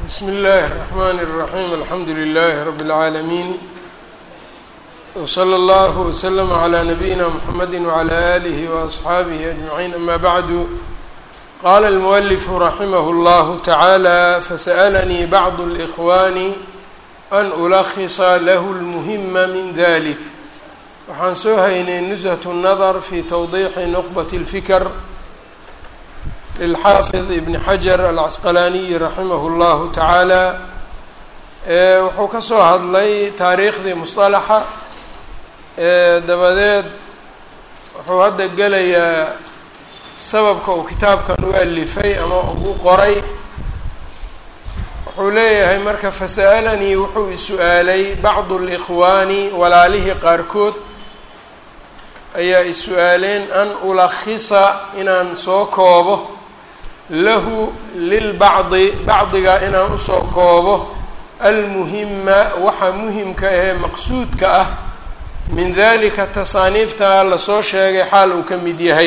bsmi اllahi الرحmn الرaحيم alxamdu لlh رb العaalمين وslى اllه وsلم عlى نabيina mحamedi وعlى آlih وأصxaabih أجمعين ama bعd qala الmؤلف raximh اllah taعalى faسأlnii bعض الإkhوان an ulkhصa lah الmhma min dlik waxaan soo haynay نزهة الnadr fi twضيxi نqبة الfikr lilxaafid ibn xajar alcasqalaaniyi raximah llahu tacaala wuxuu ka soo hadlay taariikhdii musطalaxa dabadeed wuxuu hadda gelayaa sababka uu kitaabkan u alifay ama u qoray wuxuu leeyahay marka fasa'alanii wuxuu is-u-aalay bacdu اlإkhwaani walaalihii qaarkood ayaa is-u-aaleen an ulakhisa inaan soo koobo lahu lilbacdi bacdiga inaan usoo koobo almuhima waxa muhimka ahee maqsuudka ah min dalika tasaaniifta lasoo sheegay xaal uu ka mid yahay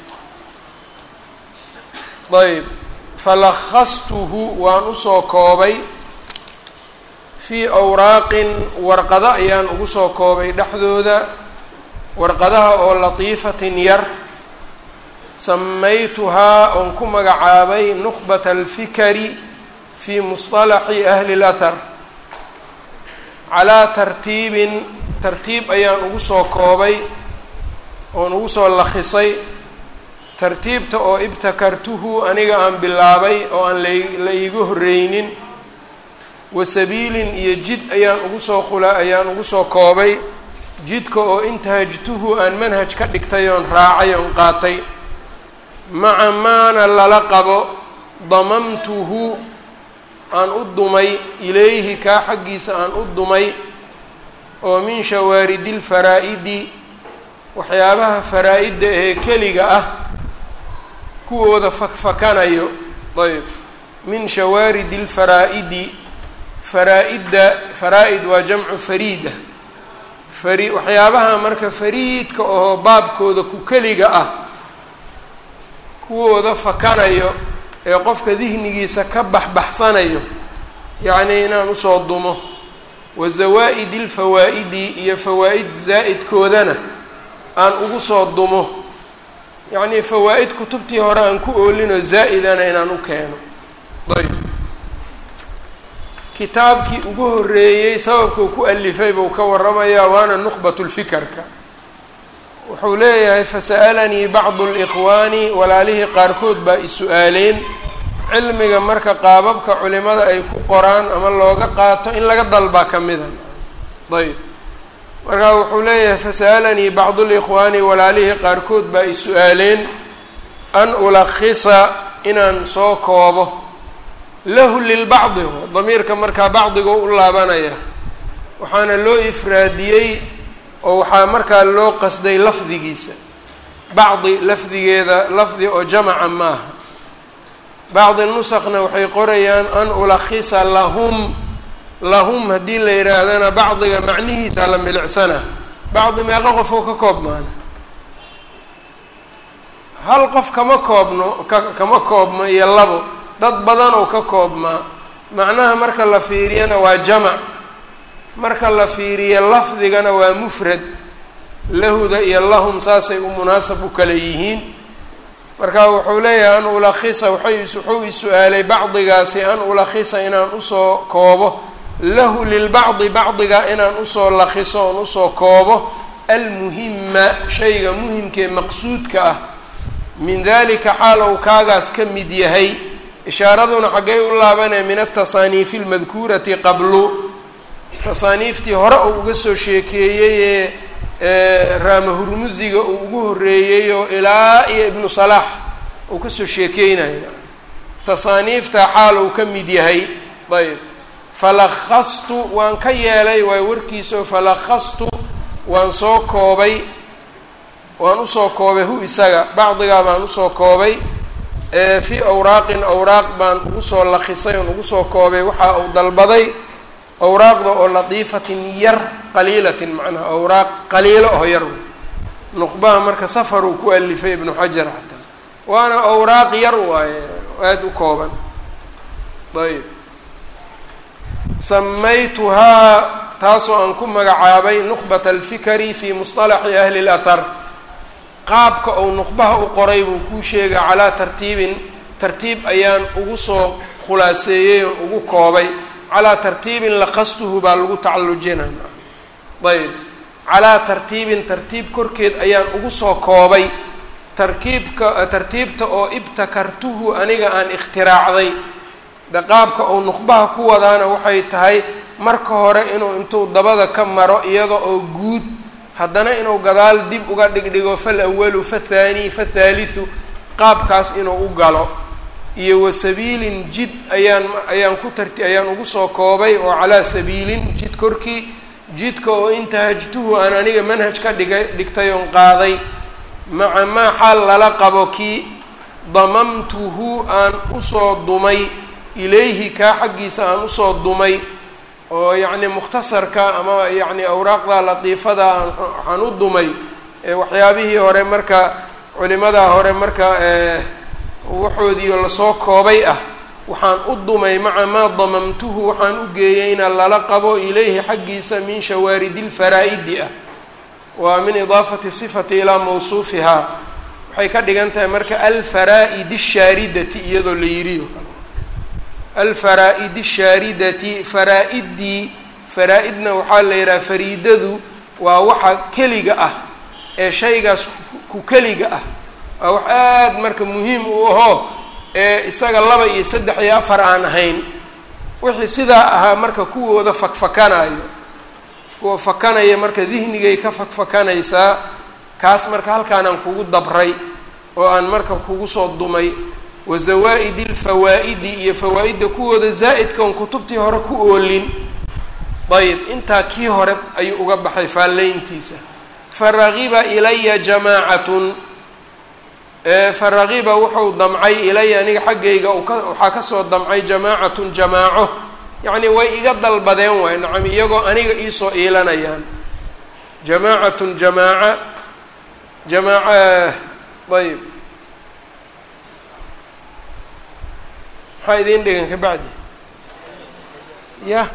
ayb falakhastuhu waan usoo koobay fii awraaqin warqado ayaan ugu soo koobay dhexdooda warqadaha oo latiifatin yar samaytuhaa oon ku magacaabay nuqbat alfikari fii musطalaxi ahli اlathar calaa tartiibin tartiib ayaan ugu soo koobay oon ugu soo lakhisay tartiibta oo ibtakartuhu aniga aan bilaabay oo aan la iiga horreynin wasabiilin iyo jid ayaan ugu soo khula ayaan ugu soo koobay jidka oo intahajtuhu aan manhaj ka dhigtay oon raacay oon qaatay maca maana lala qabo damamtuhu aan u dumay ilayhi kaa xaggiisa aan u dumay oo min shawaaridi lfaraa-idi waxyaabaha faraa-idda ee keliga ah kuwooda fakfakanayo ayb min shawaaridi lfaraa-idi faraa-idda faraa-id waa jamcu fariida fari waxyaabaha marka fariidka oo baabkooda ku keliga ah kuwooda fakanayo ee qofka dihnigiisa ka baxbaxsanayo yacnii inaan usoo dumo wa zawaa-idi lfawaa-idi iyo fawaa-id zaa'idkoodana aan ugu soo dumo yacnii fawaa-id kutubtii hore aan ku oolinoo zaa'idana inaan u keeno ayb kitaabkii ugu horreeyey sababkuu ku alifay buu ka waramayaa waana nuqbat lfikarka wuxuu leeyahay fasa'alanii bacdu اlإkhwaani walaalihii qaarkood baa is-u-aaleen cilmiga marka qaababka culimada ay ku qoraan ama looga qaato in laga dalbaa ka mida ayb markaa wuxuu leeyahay fasa'alanii bacdu اlإkhwaani walaalihii qaarkood baa is-u-aaleen an ulakhisa inaan soo koobo lahu lilbacdi damiirka markaa bacdiga u laabanaya waxaana loo ifraadiyey oo waxaa markaa loo qasday lafdigiisa bacdi lafdigeeda lafdi oo jamaca maaha bacdi nusakna waxay qorayaan an ulakhisa lahum lahum haddii la yidhaahdana bacdiga macnihiisa la milicsana bacdi meeqa qof oo ka koobmaana hal qof kama koobno ka kama koobmo iyo labo dad badan oo ka koobmaa macnaha marka la fiiriyana waa jamac marka la fiiriyo lafdigana waa mufrad lahuda iyo lahum saasay u munaasab u kale yihiin marka wuxuu leeyahay an ulakhisa waay wuxuu is-u-aalay bacdigaasi an ulakhisa inaan usoo koobo lahu lilbacdi bacdiga inaan usoo lakhiso oon usoo koobo almuhima shayga muhimkee maqsuudka ah min dalika xaal ou kaagaas ka mid yahay ishaaraduna xaggay u laabanaya min atasaaniifi almadkuurati qablu tasaaniiftii hore uu uga soo sheekeeyey ee raamahurmusiga uu ugu horreeyey oo ilaa iyo ibnu salaax uu kasoo sheekeynayo tasaaniifta xaal uu ka mid yahay ayb falakhastu waan ka yeelay waay warkiisao falakhastu waan soo koobay waan usoo koobay hu isaga bacdigaa baan usoo koobay fii awraaqin awraaq baan ugu soo lakhisay oon ugu soo koobay waxa uu dalbaday awraaqda oo latiifatin yar qaliilatin macnaha awraaq qaliilo oo yar nuqbaha marka safar uu ku alifay ibnu xajar xataa waana awraaq yar waaye aada u kooban ayb samaytuhaa taasoo aan ku magacaabay nuqbat alfikari fi musطalaxi ahli اlathar qaabka ou nuqbaha u qoray buu kuu sheega calaa tartiibin tartiib ayaan ugu soo khulaaseeyey oon ugu koobay calaa tartiibin laqastuhu baa lagu tacallujina ayb calaa tartiibin tartiib korkeed ayaan ugu soo koobay tarkiibka tartiibta oo ibtakartuhu aniga aan ikhtiraacday de qaabka uu nuqbaha ku wadaana waxay tahay marka hore inuu intuu dabada ka maro iyada oo guud haddana inuu gadaal dib uga dhigdhigo fal awalu fathaani fathaalithu qaabkaas inuu u galo iyo wa sabiilin jid ayaan ayaan ku tarti ayaan ugu soo koobay oo calaa sabiilin jid korkii jidka oo intahajtuhu aan aniga manhaj ka dhigay dhigtay oon qaaday maca maa xaal lala qabo kii damamtuhu aan usoo dumay ilayhi kaa xaggiisa aan usoo dumay oo yacni mukhtasarka ama yacni awraaqda latiifada waxaan u dumay waxyaabihii hore marka culimadaa hore marka waxoodiio lasoo koobay ah waxaan u dumay maca maa damamtuhu waxaan u geeyeyna lala qabo ilayhi xaggiisa min shawaaridi lfaraa-idi ah waa min idaafati sifati ilaa mawsuufihaa waxay ka dhigan tahay marka alfaraa-idi shaaridati iyadoo la yiriyo alfaraa-idi shaaridati faraa-iddii faraa-idna waxaa la yidhaha fariidadu waa waxa keliga ah ee shaygaas ku keliga ah waa wax aada marka muhiim u ahoo ee isaga laba iyo saddex iyo afar aan ahayn wixii sidaa ahaa marka kuwooda fakfakanayo kuwa fakanaya marka dihnigay ka fakfakanaysaa kaas marka halkaanaan kugu dabray oo aan marka kugu soo dumay wa zawaa-idi alfawaa-idi iyo fawaa-idda kuwooda zaa'idka on kutubtii hore ku oolin ayib intaa kii hore ayuu uga baxay faallayntiisa faragiba ilaya jamaacatun faragiba wuxuu damcay ilaya aniga xaggayga waxaa kasoo damcay jamaacatun jamaaco yacni way iga dalbadeen waay nacam iyagoo aniga iisoo iilanayaan jamaacatun jamaaca jamaaca ayb maxaa idiin dhigan ka bacdi ya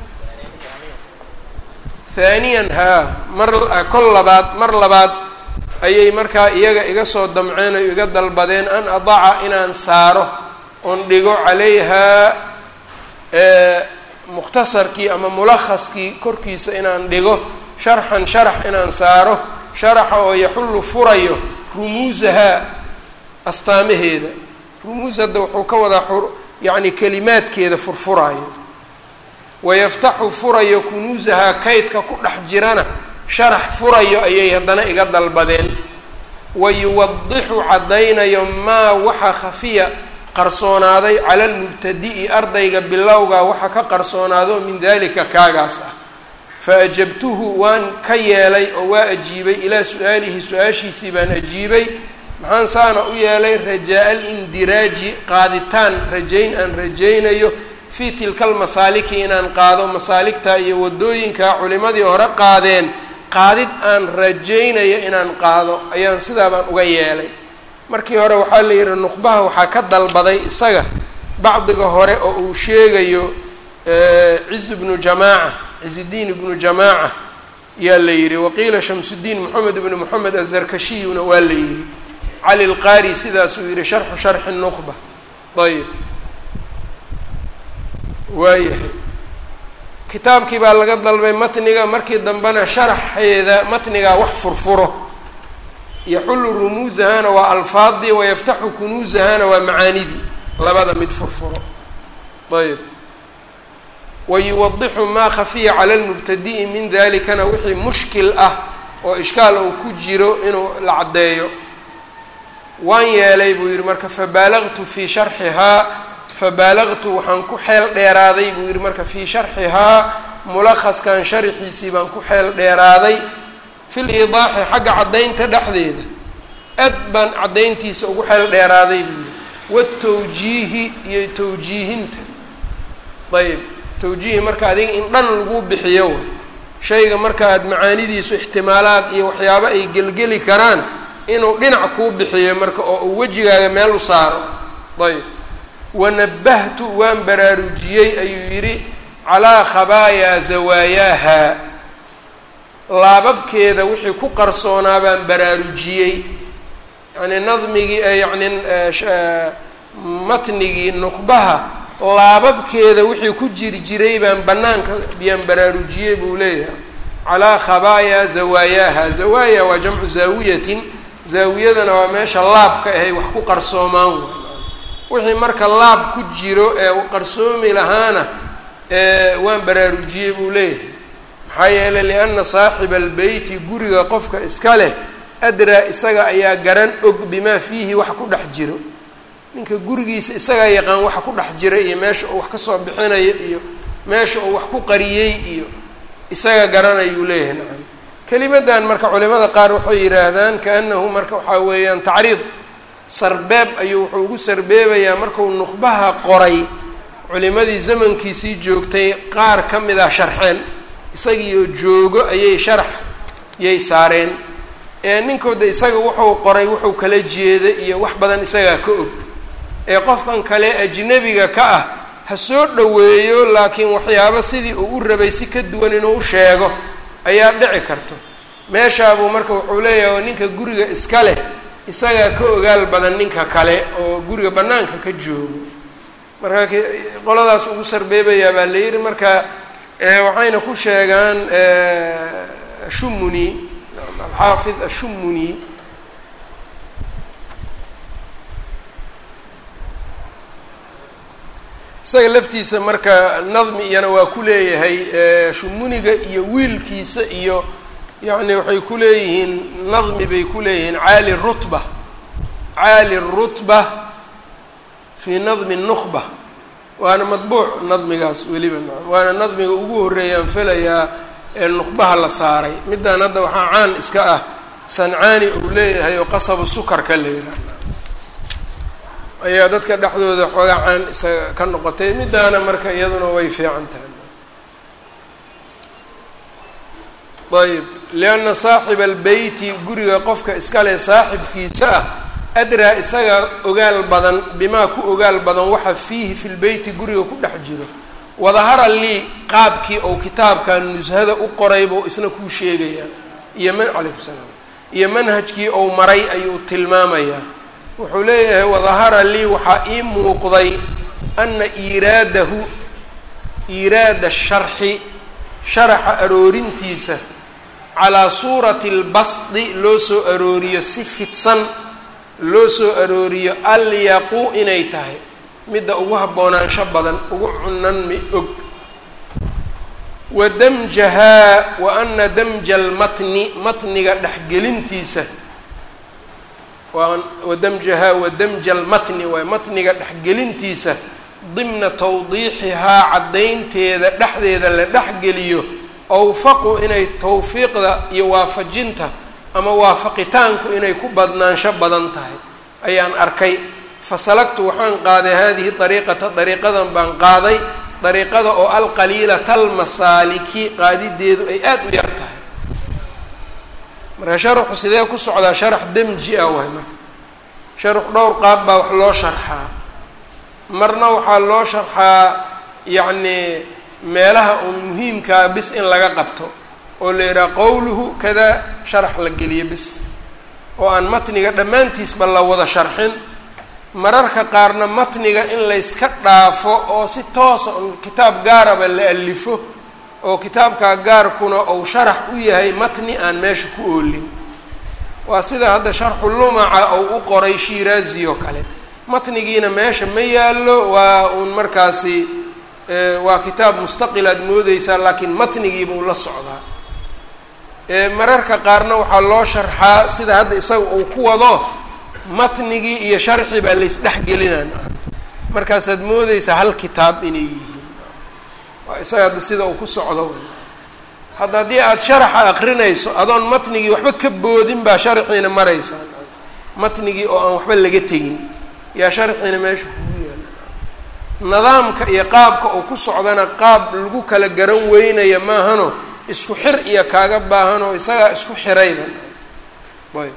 haaniyan haa mar kol labaad mar labaad ayay markaa iyaga iga soo damceen oo iga dalbadeen an adaca inaan saaro oon dhigo calayhaa mukhtasarkii ama mulakhaskii korkiisa inaan dhigo sharxan sharax inaan saaro sharaxa oo yaxullu furayo rumuusahaa astaamaheeda rumuus hadda wuxuu ka wadaa yacni kelimaadkeeda furfuraayo wayaftaxu furayo kunuusahaa kaydka ku dhex jirana sharax furayo ayay haddana iga dalbadeen wayuwadixu caddaynayo maa waxa khafiya qarsoonaaday cala almubtadi'i ardayga bilowga waxa ka qarsoonaado min dalika kaagaas ah fa ajabtuhu waan ka yeelay oo waa ajiibay ilaa su-aalihi su-aashiisii baan ajiibay maxaan saana u yeelay rajaa alindiraaji qaaditaan rajayn aan rajaynayo fii tilka almasaaliki inaan qaado masaaligta iyo wadooyinka culimadii hore qaadeen qaadid aan rajaynayo inaan qaado ayaan sidaa baan uga yeelay markii hore waxaa la yidhi nuqbaha waxaa ka dalbaday isaga bacdiga hore oo uu sheegayo ciz ibnu jamaaca cizidiin ibnu jamaaca yaa la yidhi waqiila shamsudiin moxamed ibnu moxamed azarkashiyuna waa la yidhi cali lqaari sidaasuu yidhi sharxu sharxi nuqba ayb waayahay kitaabkii baa laga dalbay matniga markii dambena sharaxeeda matnigaa wax furfuro yaxullu rumuusahana waa alfaadii wayaftaxu kunuusahana waa macaanidii labada mid furfuro ayb wayuwadixu maa khafiya cala lmubtadi'i min dalikana wixii mushkil ah oo ishkaal uu ku jiro inuu la caddeeyo waan yeelay buu yihi marka fabaalagtu fii sharxihaa fabaalagtu waxaan ku xeel dheeraaday buu yihi marka fii sharxihaa mulakhaskan sharxiisii baan ku xeel dheeraaday fil idaaxi xagga caddaynta dhexdeeda aad baan caddayntiisa ugu xeel dheeraaday buu yihi watawjiihi iyo tawjiihinta ayb tawjiihi marka adiga in dhan lagu bixiyo way shayga marka aada macaanidiisu ixtimaalaad iyo waxyaabo ay gelgeli karaan inuu dhinac kuu bixiyo marka oo uu wejigaaga meel u saaro ayb wanabahtu waan baraarujiyey ayuu yidhi calaa khabaayaa zawaayaha laababkeeda wixii ku qarsoonaa baan baraarujiyey yani nadmigii yani matnigii nuqbaha laababkeeda wixii ku jiri jiray baan banaanka biyaan baraarujiyey buu leeyahay calaa khabaayaa zawaayaha zawaaya waa jamcu zaawiyatin zaawiyadana waa meesha laabka ahay wax ku qarsoomaan wixii marka laab ku jiro ee qarsoomi lahaana waan baraarujiyey buu leeyahay maxaa yeelay lianna saaxiba albeyti guriga qofka iska leh adraa isaga ayaa garan og bimaa fiihi wax ku dhex jiro ninka gurigiisa isagaa yaqaan waxa ku dhex jira iyo meesha uu wax kasoo bixinayo iyo meesha uu wax ku qariyey iyo isaga garanayuu leeyahay nacam kelimadan marka culimada qaar waxay yidhaahdaan kaanahu marka waxaa weeyaan tacriid sarbeeb ayuu wuxuu ugu sarbeebayaa markuu nuqbaha qoray culimadii zamankiisii joogtay qaar ka mid ah sharxeen isagiioo joogo ayay sharax yay saareen ee ninkooda isaga wuxuu qoray wuxuu kala jeeda iyo wax badan isagaa ka og ee qofkan kale ajnabiga ka ah ha soo dhoweeyo laakiin waxyaabo sidii uu u rabay si ka duwan inuu u sheego ayaa dhici karto meeshaabuu marka wuxuu leeyahay ninka guriga iska leh isagaa ka ogaal badan ninka kale oo guriga bannaanka ka joogo marka qoladaas ugu sarbeebayaa baa la yidhi marka waxayna ku sheegaan shumuni alxaafid ashumuni isaga laftiisa marka nadmi iyana waa ku leeyahay shumuniga iyo wiilkiisa iyo yacni waxay ku leeyihiin nadmi bay ku leeyihiin caali rutba caali rutba fii nadmi nukhba waana madbuuc nadmigaas weliba waana nadmiga ugu horreeyaan felayaa ee nukhbaha la saaray middan hadda waxaa caan iska ah sancaani uu leeyahay oo qasabu sukarka la yidhaah ayaa dadka dhexdooda xoogaa caan isaga ka noqotay middaana marka iyaduna way fiican tahay ayb lianna saaxiba albeyti guriga qofka iskale saaxibkiisa ah adraa isaga ogaal badan bimaa ku ogaal badan waxa fiihi fi lbeyti guriga ku dhex jiro wadahara lii qaabkii ou kitaabkan nushada u qoray buu isna kuu sheegayaa iyo m calaykum salaam iyo manhajkii ou maray ayuu tilmaamayaa wuxuu leeyahay wadahara lii waxaa ii muuqday ana iiraadahu iiraada sharxi sharaxa aroorintiisa calaa suurati albasdi loo soo arooriyo si fidsan loo soo arooriyo alyaqu inay tahay midda ugu haboonaansho badan ugu cunanmi og wa damjahaa wa ana damja almatni matniga dhexgelintiisa wa damjahaa wa damja almatni waay matniga dhexgelintiisa dimna tawdiixihaa caddaynteeda dhexdeeda la dhexgeliyo awfaqu inay tawfiiqda iyo waafajinta ama waafaqitaanku inay ku badnaansho badan tahay ayaan arkay fasalagtu waxaan qaaday haadihi dariiqata dariiqadan baan qaaday dariiqada oo alqaliilata almasaaliki qaadideedu ay aada u yar tahay marka sharaxu sidee ku socdaa sharax demji ah waay marka sharax dhowr qaab baa wax loo sharxaa marna waxaa loo sharxaa yacnii meelaha oo muhiimkaa bis in laga qabto oo la yidhaha qowluhu kada sharax la geliyo bis oo aan matniga dhammaantiisba la wada sharxin mararka qaarna matniga in layska dhaafo oo si toosa un kitaab gaaraba la alifo oo kitaabkaa gaarkuna ou sharax u yahay matni aan meesha ku oolin waa sida hadda sharxu lumaca ou u qoray shiiraazi oo kale matnigiina meesha ma yaallo waa uun markaasi waa kitaab mustaqil aad moodeysaa laakiin matnigiiba u la socdaa mararka qaarna waxaa loo sharxaa sida hadda isaga uu ku wado matnigii iyo sharxi baa laysdhexgelinaan markaasaad moodeysaa hal kitaab inay yihiin waa isaga hadda sida uu ku socdo wey hadda haddii aada sharaxa akrinayso adoon matnigii waxba ka boodin baa sharxiina maraysaa matnigii oo aan waxba laga tegin yaa sharxiina meesha kugu yaala nidaamka iyo qaabka uu ku socdana qaab lagu kala garan weynaya maahano isku xir iyo kaaga baahanoo isagaa isku xirayba ayb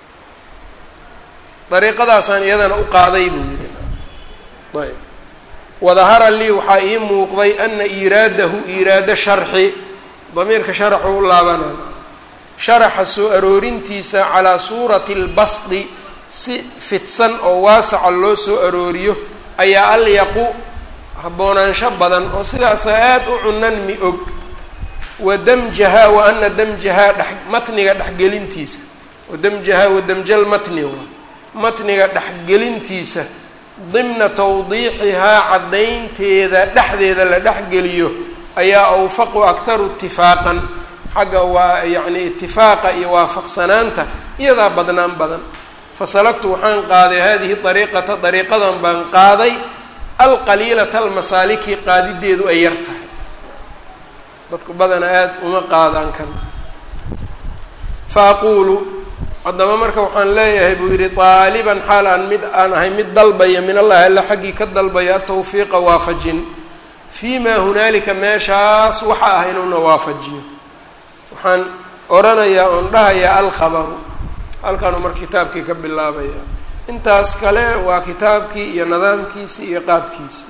dariiqadaasaan iyadana u qaaday buu yihi ayb wadahara lii waxaa ii muuqday ana iiraadahu iiraada sharxi damiirka sharaxu u laabanay sharaxa soo aroorintiisa calaa suurati lbasdi si fidsan oo waasaca loo soo arooriyo ayaa alyaqu haboonaansho badan oo sidaasa aada u cunan mi og wa damjahaa wa ana damjahaa dhex matniga dhexgelintiisa wadamjahaa wadamjal matni waa matniga dhexgelintiisa dimna tawdiixihaa caddaynteeda dhexdeeda la dhexgeliyo ayaa awfaqu akharu itifaaqan xagga waa yacni itifaaqa iyo waafaqsanaanta iyadaa badnaan badan fasalagtu waxaan qaaday hadihi dariiqata dariiqadan baan qaaday alqaliilata almasaaliki qaadideedu ay yar tahay dadku badana aada uma qaadaan kan fa aquulu haddaba marka waxaan leeyahay buu yidhi taaliban xaal aan mid aan ahay mid dalbaya min allahi alla xaggii ka dalbaya atawfiiqa waafajin fii maa hunaalika meeshaas waxa ah inuuna waafajiyo waxaan oranayaa oon dhahayaa alkhabaru halkaanuu marka kitaabkii ka bilaabaya intaas kale waa kitaabkii iyo nidaamkiisi iyo qaabkiisi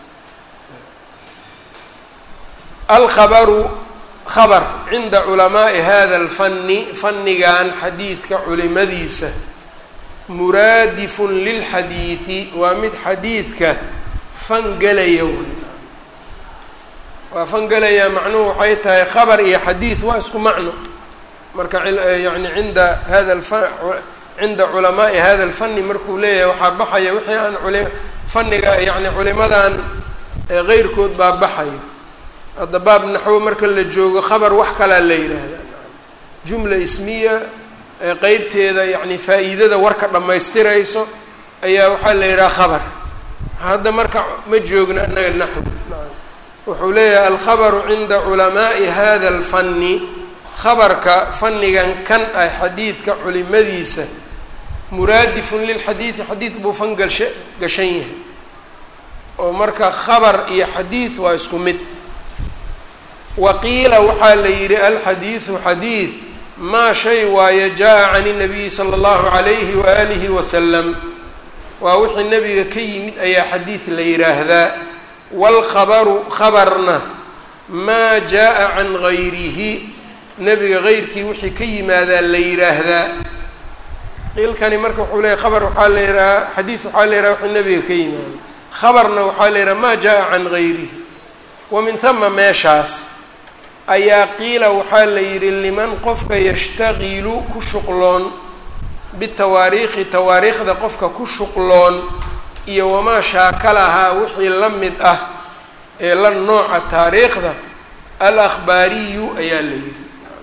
alkhabaru khabar cinda culamaa'i hada alfanni fannigan xadiidka culimadiisa muraadifun lilxadiidi waa mid xadiidka fangelaya wey waa fangelaya macnuhu waxay tahay khabar iyo xadiid waa isku macno marka yani cinda hada alfa cinda culamaa'i hada alfanni markuu leeyahay waxaa baxaya wixii aan culi fanniga yani culimadan keyrkood baa baxayo hadda baab naxwo marka la joogo khabar wax kalaa la yidhaahdaa jumla ismiya qeybteeda yani faa-iidada warka dhammaystirayso ayaa waxaa la yidhaha khabar hadda marka ma joogno annaga naxw wuxuu leeyahay alkhabaru cinda culamaa'i hada alfanni khabarka fannigan kan ah xadiidka culimadiisa muraadifun lilxadiidi xadiid buu fan gasha gashan yahay oo marka khabar iyo xadiid waa isku mid waqiila waxaa la yidhi alxadiidu xadiid maa shay waaye jaa can inabiyi sala allahu calayhi waalihi wasalam waa wixii nebiga ka yimid ayaa xadiid la yidhaahdaa waalkhabaru khabarna maa jaa can gayrihi nebiga heyrkii wixii ka yimaadaa la yidhaahdaa qiilkani marka wuxuu leeyahy khabar waxaa la yidhahaa xadiid waxaa la yidhaha wixii nebiga ka yimaada khabarna waxaa la yidhaha maa jaa can gayrihi wa min hama meeshaas ayaa qiila waxaa la yidhi liman qofka yashtaqilu ku shuqloon bitawaariikhi tawaariikhda qofka ku shuqloon iyo wamaa shaakalahaa wixii la mid ah ee la nooca taariikhda al akhbaariyu ayaa la yidhi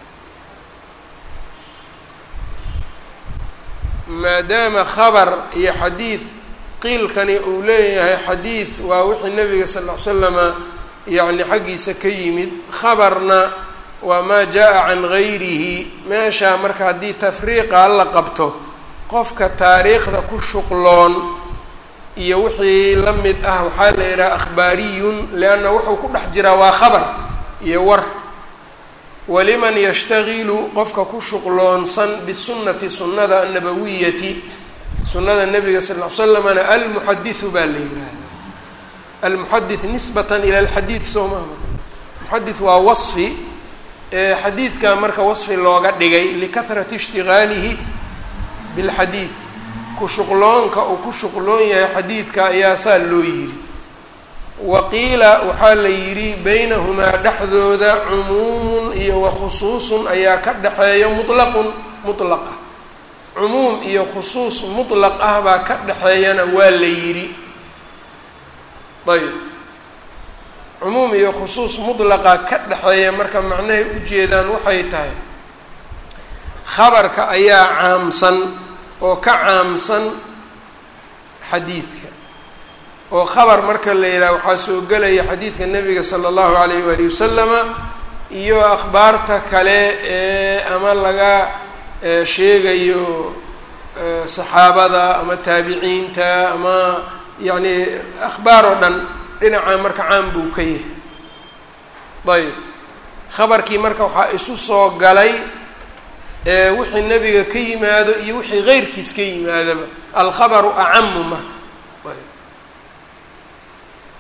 maadaama khabar iyo xadiid qiilkani uu leeyahay xadiid waa wixii nabiga sal ll ly slama yacni xaggiisa ka yimid khabarna waa maa jaa can gayrihi meeshaa marka haddii tafriiqa la qabto qofka taariikhda ku shuqloon iyo wixii la mid ah waxaa la yidhaha akhbaariyun lianna wuxuu ku dhex jiraa waa khabar iyo war waliman yashtagilu qofka ku shuqloonsan bisunnati sunnada annabawiyati sunnada nabiga sal ll ly slamana almuxadisu baa la yidhaahda almuxadith nisbatan ila alxadiid soo maha muxadith waa wasfi xadiidka marka wasfi looga dhigay likahrati ishtigaalihi bilxadiid ku shuqloonka uu ku shuqloon yahay xadiidka ayaa saa loo yidhi wa qiila waxaa la yidhi baynahumaa dhexdooda cumuumun iyo wa khusuusun ayaa ka dhexeeya mutlaqun mutlaq ah cumuum iyo khusuus mutlaq ah baa ka dhexeeyana waa la yidhi ayb cumuum iyo khusuus mutlaqa ka dhexeeya marka macnahay ujeedaan waxay tahay khabarka ayaa caamsan oo ka caamsan xadiidka oo khabar marka la yidhaha waxaa soo gelaya xadiidka nabiga sala allahu alayh waali wasalama iyo akhbaarta kale ee ama laga sheegayo saxaabada ama taabiciinta ama yacni akhbaar oo dhan dhinaca marka caan buu ka yahay ayb khabarkii marka waxaa isu soo galay wixii nebiga ka yimaado iyo wixii keyrkiis ka yimaadaba alkhabaru acamu marka ayb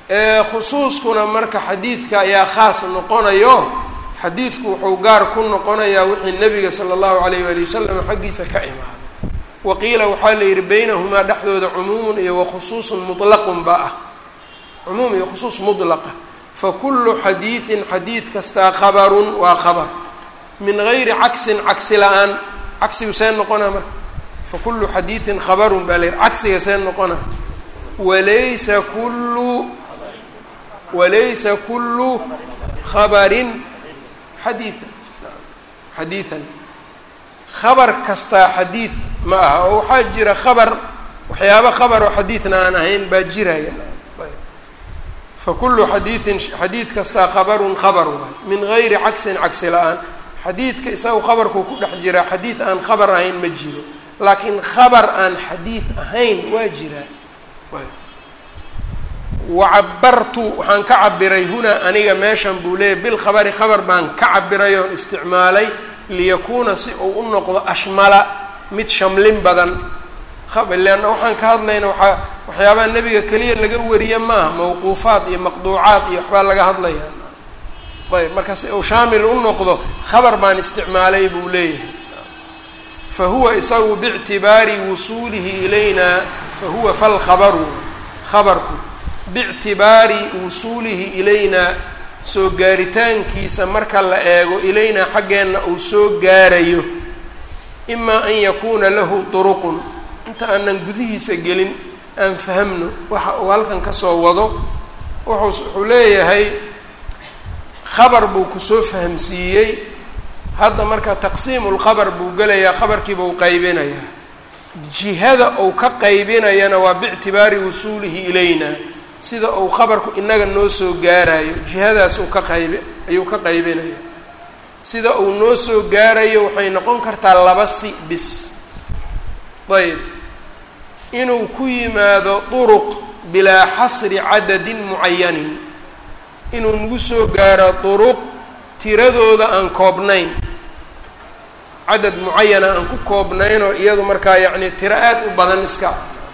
khusuuskuna marka xadiidka ayaa khaas noqonayo xadiidku wuxuu gaar ku noqonayaa wixii nebiga sala allahu alayh waali wasalam xaggiisa ka imaaday waqiila waxaa la yidhi beynahumaa dhexdooda cumuumun iyo wakhusuusun mutlaqun ba ah cumuum iyo khusuus mutlaqa fakulu xadiidin xadiid kastaa khabarun waa khabar min gayri caksin cagsi la-aan cagsigu see noqonaa marka fakulu xadiidin khabarun baa la yidhi cagsiga see noqonaa walaysa kullu walaysa kullu khabarin xadiian xadiidan khabar kastaa xadiid ma aha oo waxaa jira khabar waxyaaba khabar oo xadiidna aan ahayn baa jiraya fakulu xadiidin xadiid kastaa khabarun khabar waay min gayri cagsin cagsi la-aan xadiidka isaga khabarkuu ku dhex jiraa xadiid aan khabar ahayn ma jiro laakiin khabar aan xadiid ahayn waa jiraa wacabartu waxaan ka cabiray hunaa aniga meeshan buu leeyay bilkhabari khabar baan ka cabiray oon isticmaalay liyakuuna si uu u noqdo ashmala mid shamlin badan leanna waxaan ka hadlayna waaa waxyaabaha nebiga keliya laga wariye maaha mawquufaad iyo maqduucaad iyo waxbaa laga hadlaya ayb marka si uu shaamil u noqdo khabar baan isticmaalay buu leeyahay fa huwa isagu bictibaari wusuulihi ilayna fa huwa falkhabaru khabarku bictibaari wusuulihi ilaynaa soo gaaritaankiisa marka la eego ilaynaa xaggeenna uu soo gaarayo imaa an yakuuna lahu duruqun inta aanan gudihiisa gelin aan fahamno waxa uu halkan kasoo wado wuxuu wuxuu leeyahay khabar buu kusoo fahamsiiyey hadda marka taqsiimu lkhabar buu gelayaa khabarkiiba uu qaybinayaa jihada uu ka qaybinayana waa bictibaari wusuulihi ilayna sida uu khabarku inaga noo soo gaarayo jihadaas uu ka qaybi ayuu ka qaybinaya sida uu noo soo gaarayo waxay noqon kartaa laba si bis ayb inuu ku yimaado duruq bilaa xasri cadadin mucayanin inuu nagu soo gaaro duruq tiradooda aan koobnayn cadad mucayana aan ku koobnaynoo iyadu markaa yacni tiro aada u badan iska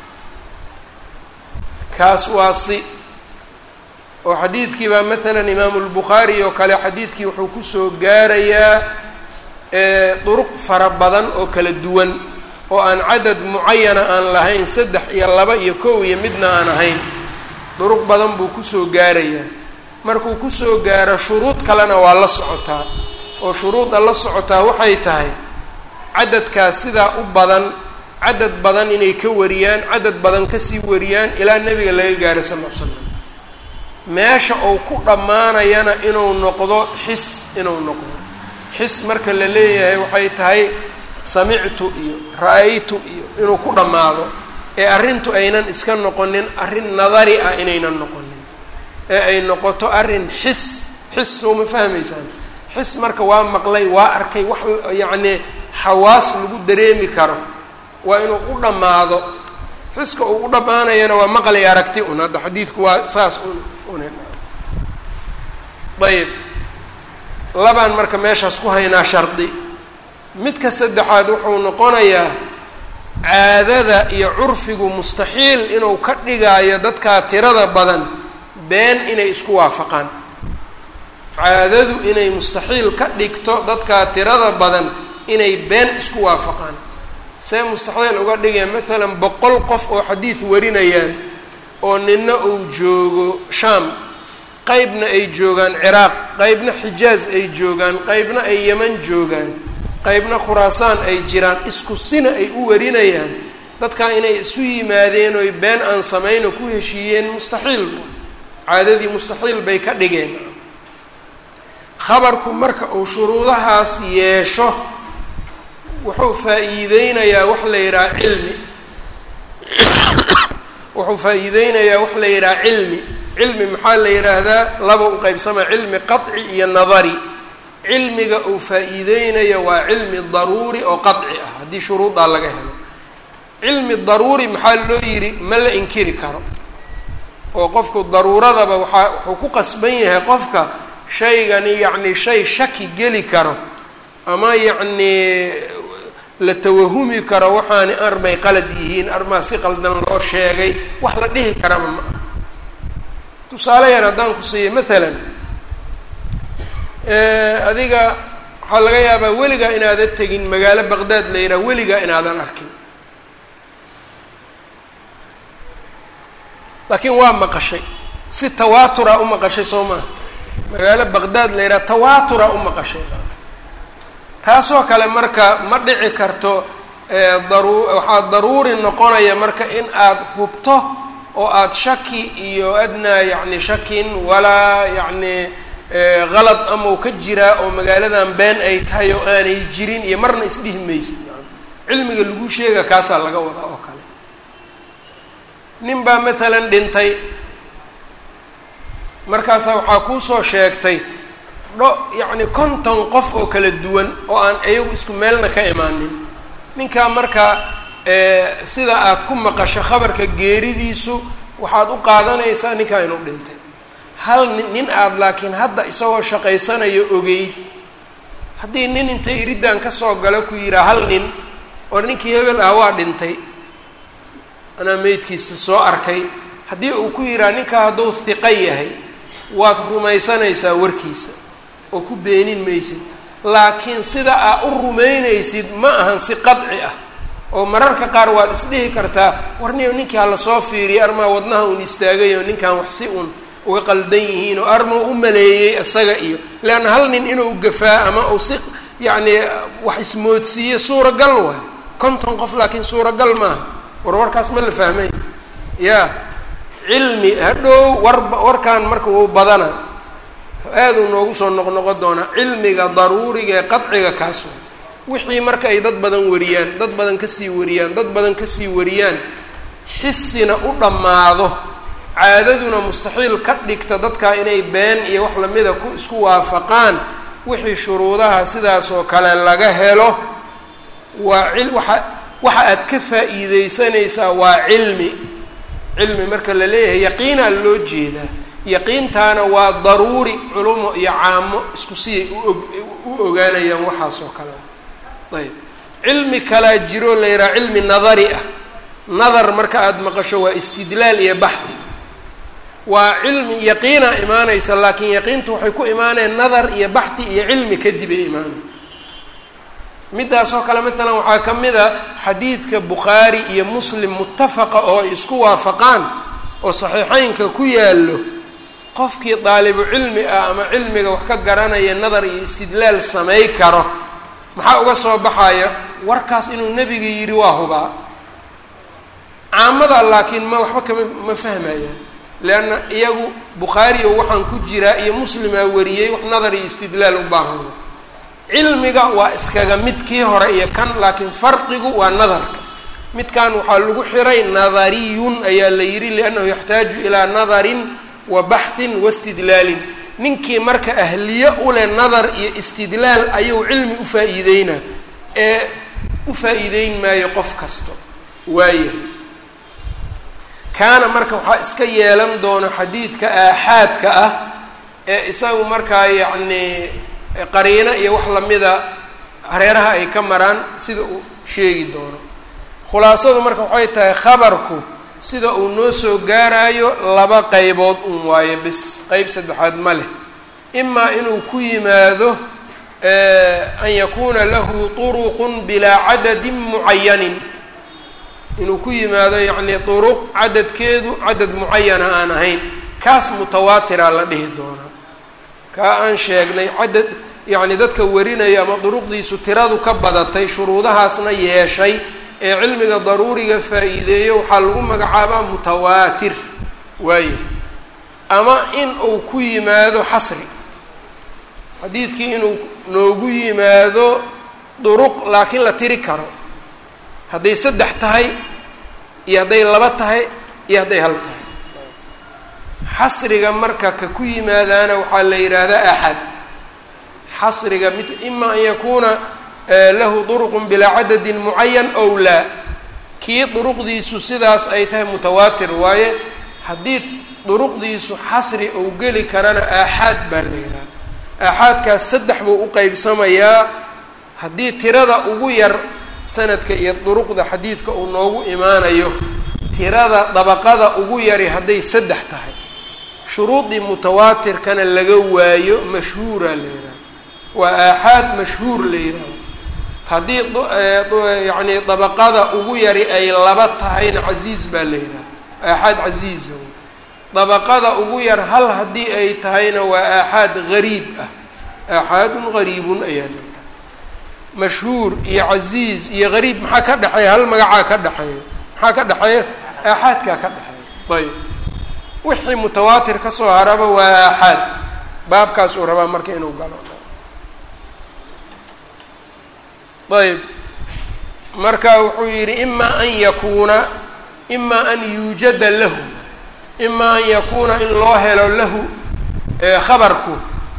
kaas waa si oo xadiidkii baa maalan imaamu lbukhaari oo kale xadiidkii wuxuu kusoo gaarayaa duruq fara badan oo kala duwan oo aan cadad mucayana aan lahayn saddex iyo laba iyo kow iyo midna aan ahayn duruq badan buu kusoo gaarayaa markuu kusoo gaaro shuruud kalena waa la socotaa oo shuruudda la socotaa waxay tahay cadadkaas sidaa u badan cadad badan inay ka wariyaan cadad badan kasii wariyaan ilaa nebiga laga gaaro sal l l slam meesha uu ku dhammaanayana inuu noqdo xis inuu noqdo xis marka la leeyahay waxay tahay samictu iyo ra-aytu iyo inuu ku dhammaado ee arrintu aynan iska noqonin arrin nadari ah inaynan noqonin ee ay noqoto arrin xis xis soo ma fahmaysaan xis marka waa maqlay waa arkay wax yacnii xawaas lagu dareemi karo waa inuu u dhammaado xiska uu u dhammaanayana waa maqlay aragti un hadda xadiidku waa saas un un ayb labaan marka meeshaas ku haynaa shardi midka saddexaad wuxuu noqonayaa caadada iyo curfigu mustaxiil inuu ka dhigaayo dadkaa tirada badan been inay isku waafaqaan caadadu inay mustaxiil ka dhigto dadkaa tirada badan inay been isku waafaqaan see mustaxiil uga dhigaya maalan boqol qof oo xadiid warinayaan oo nina uu joogo shaam qeybna ay joogaan ciraaq qeybna xijaaz ay joogaan qeybna ay yeman joogaan qeybna khuraasaan ay jiraan isku sina ay u warinayaan dadkaa inay isu yimaadeen oy been aan samayno ku heshiiyeen mustaxiil caadadii mustaxiil bay ka dhigeen khabarku marka uu shuruudahaas yeesho wuxuu faa-iideynayaa wax la yidhaha cilmi wuxuu faa-iideynayaa wax la yidhaha cilmi cilmi maxaa la yidhaahdaa laba u qeybsama cilmi qaطci iyo nadari cilmiga uu faa-iideynayo waa cilmi daruuri oo qaطci ah haddii shuruudaa laga helo cilmi daruuri maxaa loo yidhi ma la inkiri karo oo qofku daruuradaba waaa wuxuu ku qasban yahay qofka shaygani yacni shay shaki geli karo ama yacnii la tawahumi karo waxaani armay qalad yihiin armaa si qaldan loo sheegay wax la dhihi karaba ma aha tusaale yar haddaan ku siiyo maalan adiga waxaa laga yaabaa weligaa inaadan tegin magaalo baqdaad la yidhaha weligaa inaadan arkin laakiin waa maqashay si tawaatura u maqashay soo maaha magaalo baqdaad la yidhaha tawaatura u maqashay taasoo kale marka ma dhici karto daru waxaa daruuri noqonaya marka in aada hubto oo aada shaki iyo adnaa yacni shakin walaa yacni qalad amau ka jiraa oo magaaladan been ay tahay oo aanay jirin iyo marna isdhihi maysid cilmiga lagu sheega kaasaa laga wadaa oo kale nin baa matalan dhintay markaasaa waxaa kuusoo sheegtay dho yacni konton qof oo kala duwan oo aan iyagu isku meelna ka imaanin ninkaa markaa sida aada ku maqasho khabarka geeridiisu waxaad u qaadanaysaa ninkaa inuu dhintay hal nin aada laakiin hadda isagoo shaqaysanayo ogeyd haddii nin intay iriddan kasoo galo ku yihaa hal nin oo ninkii hebel ah waa dhintay anaa meydkiisa soo arkay haddii uu ku yidhaha ninkaa hadduu hiqa yahay waad rumaysanaysaa warkiisa oo ku beenin maysid laakiin sida aa u rumaynaysid ma ahan si qadci ah oo mararka qaar waad isdhihi kartaa warniyo ninkii hala soo fiiriyay armaa wadnaha uun istaagayo ninkan wax si uun uga qaldan yihiin oo arma u maleeyey isaga iyo leanna hal nin inuu gafaa ama uu si yacni wax ismoodsiiye suuragal waay konton qof laakiin suuragal maaha war warkaas ma la fahmay ya cilmi hadhow warba warkaan marka wuu badana aaduu noogu soo noqnoqon doonaa cilmiga daruuriga ee qadciga kaas wixii marka ay dad badan wariyaan dad badan kasii wariyaan dad badan kasii wariyaan xisina u dhammaado caadaduna mustaxiil ka dhigta dadkaa inay been iyo wax lamida ku isku waafaqaan wixii shuruudaha sidaas oo kale laga helo waa il waxa waxa aad ka faa'iideysanaysaa waa cilmi cilmi marka la leeyahay yaqiinaa loo jeedaa yaqiintaana waa daruuri culumo iyo caamo isku siyay uog u ogaanayaan waxaas oo kale ayb cilmi kalaa jiroo la yidhaha cilmi nadari ah nadar marka aada maqasho waa istidlaal iyo baxdi waa cilmi yaqiinaa imaanaysa laakiin yaqiinta waxay ku imaaneen nadar iyo baxdi iyo cilmi kadib ay imaanayn midaas oo kale maalan waxaa ka mid a xadiidka bukhaari iyo muslim muttafaqa oo ay isku waafaqaan oo saxiixeynka ku yaallo qofkii daalibu cilmi ah ama cilmiga wax ka garanaya nadar iyo istidlaal samay karo maxaa uga soo baxaya warkaas inuu nebiga yidhi waa hubaa caamada laakiin ma waxba kama ma fahmayaan leanna iyagu bukhaariyo waxaan ku jiraa iyo muslimaa wariyey wax nadar iyo istidlaal u baahan cilmiga waa iskaga mid kii hore iyo kan laakiin farqigu waa nadarka midkan waxaa lagu xiray nadariyun ayaa la yidhi liannahu yaxtaaju ilaa nadarin wa baxhin wastidlaalin ninkii marka ahliye u leh nadar iyo istidlaal ayuu cilmi u faa-iideynaa ee u faa-iideyn maayo qof kasto waayahay kaana marka waxaa iska yeelan doona xadiidka aaxaadka ah ee isagu markaa yacni qariino iyo wax lamida hareeraha ay ka maraan sida uu sheegi doono khulaasadu marka waxay tahay khabarku sida uu noo soo gaarayo laba qaybood un waayo bis qeyb saddexaad ma leh imaa inuu ku yimaado an yakuuna lahu turuqun bilaa cadadin mucayanin inuu ku yimaado yacni duruq cadadkeedu cadad mucayana aan ahayn kaas mutawaatira la dhihi doonaa kaa aan sheegnay cadad yacni dadka warinaya ama duruqdiisu tiradu ka badatay shuruudahaasna yeeshay ee cilmiga daruuriga faa-iideeyo waxaa lagu magacaabaa mutawaatir waayahay ama in uu ku yimaado xasri xadiidkii inuu noogu yimaado duruq laakiin la tiri karo hadday saddex tahay iyo hadday laba tahay iyo hadday hal tahay xasriga marka ka ku yimaadaana waxaa la yidhaahdaa axad xasriga mid ima an yakuuna lahu duruqun bilaa cadadin mucayan ow laa kii duruqdiisu sidaas ay tahay mutawaatir waaye haddii duruqdiisu xasri ou geli karana aaxaad baa la yidhaha aaxaadkaas saddex buu u qeybsamayaa haddii tirada ugu yar sanadka iyo duruqda xadiidka uu noogu imaanayo tirada dabaqada ugu yari hadday saddex tahay shuruudii mutawaatirkana laga waayo mashhuura la yidhaha waa aaxaad mashhuur la yidhaaho haddii yacni dabaqada ugu yari ay laba tahayna casiiz baa la yidhaha aaxaad casiiza dabaqada ugu yar hal haddii ay tahayna waa aaxaad gariib ah aaxaadun gariibun ayaa la yidhaha mashhuur iyo casiiz iyo gariib maxaa ka dhexeeya hal magacaa ka dhexeeya maxaa ka dhexeeya aaxaadkaa ka dhexeeya ayb wixii mutawaatir ka soo haraba waa aaxaad baabkaas uu rabaa marka inuu galo ayb marka wuxuu yidhi imaa an yakuuna imaa an yuujada lahu imaa an yakuuna in loo helo lahu khabarku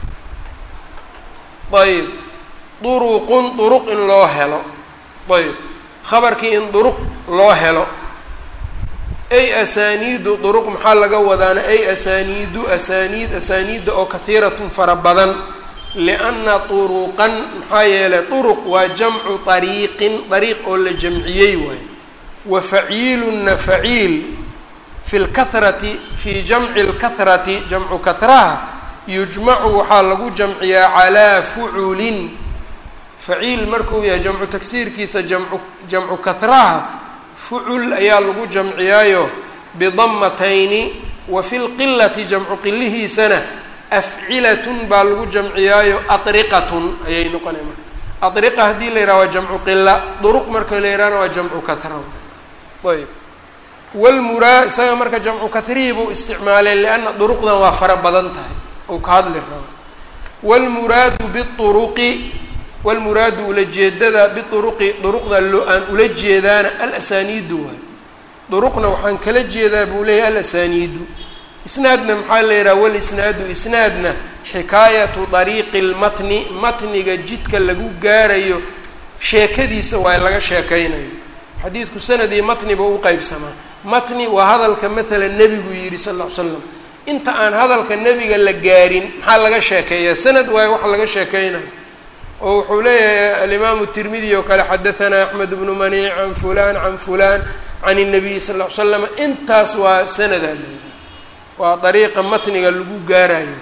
ayb duruqun duruq in loo helo ayb khabarkii in duruq loo helo ay asaaniidu duruq maxaa laga wadaana ay asaaniidu asaaniid asaaniidda oo kahiiratun fara badan lianna turuqan maxaa yeelay duruq waa jamcu ariiqin dariiq oo la jamciyey waayo wa faciilunna faciil fi lkahrati fii jamci lkahrati jamcu kahraha yujmacu waxaa lagu jamciyaa calaa fuculin faciil markuu yahay jamcu tagsiirkiisa jamcu jamcu kahraha fucul ayaa lagu jamciyaayo bidamatayni wa fi lqilati jamcu qilihiisana afcilatun baa lagu jamciyaayo atriqatun ayay noqonaya marka atriqa haddii la yidhaha waa jamcu qila duruq marka la yihahna waa jamcu kahra ayb walmuraa isaga marka jamcu kahrihii buu isticmaalay lianna duruqdan waa fara badan tahay ou ka hadli rabo wlmuraadu biuruqi walmuraadu ulajeedada biuruqi duruqda loo aan ula jeedaana alasaniidu waay duruqna waxaan kala jeedaa buu leeyahy alasaniidu isnaadna maxaa la yidhaha walisnaadu isnaadna xikaayatu dariiqi lmatni matniga jidka lagu gaarayo sheekadiisa waa laga sheekaynayo xadiidku sanad iyo matniba u qeybsamaa matni waa hadalka maalan nebigu yidhi sal ll ly slam inta aan hadalka nebiga la gaarin maxaa laga sheekeeyaa sanad waayo waxa laga sheekeynayo oo wuxuu leeyahay alimaamu tirmidi oo kale xadahanaa axmed bnu maniic can fulan can fulan can الnabiy sal ll ly slam intaas waa sanadaa leeyahay waa dariiqa matniga lagu gaarayo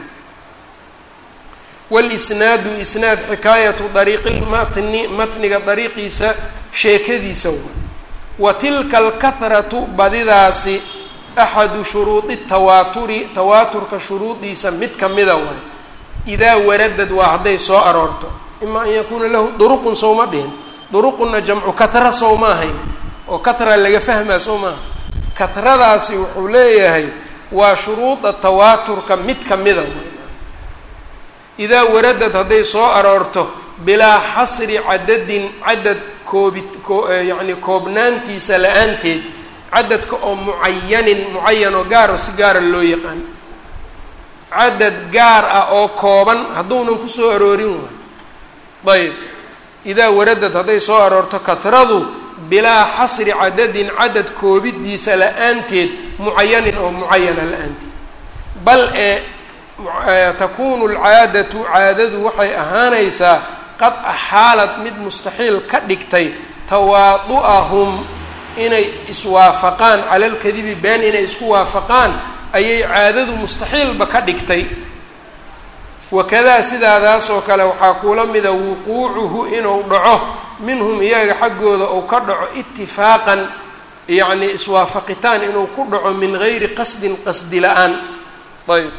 walisnaadu isnaad xikaayatu dariiqi lmatni matniga dariiqiisa sheekadiisa waa wa tilka alkahratu badidaasi axadu shuruudi tawaaturi tawaaturka shuruudiisa mid kamida waay idaa waradad waa hadday soo aroorto ima an yakuuna lahu duruqun sowma dhihin duruqunna jamcu kahra sowma ahayn oo kahra laga fahmaa soo maaha kahradaasi wuxuu leeyahay waa shuruuda tawaaturka mid kamida idaa waradad hadday soo aroorto bilaa xasri cadadin cadad koobi yacni koobnaantiisa la-aanteed cadadka oo mucayanin mucayan oo gaaro si gaara loo yaqaan cadad gaar ah oo kooban hadduunan kusoo aroorin waayo ayb idaa waradad hadday soo aroorto kahradu bilaa xasri cadadin cadad koobidiisa la-aanteed mucayanin oo mucayana la-aanteed bal ee takuunu alcaadatu caadadu waxay ahaanaysaa qad axaalad mid mustaxiil ka dhigtay tawaadu'ahum inay iswaafaqaan cala lkadibi been inay isku waafaqaan ayay caadadu mustaxiilba ka dhigtay wakadaa sidaadaas oo kale waxaa kuula mida wuquucuhu inuu dhaco minhum iyaga xaggooda uu ka dhaco itifaaqan yacni iswaafaqitaan inuu ku dhaco min gayri qasdin qasdi la-aan ayb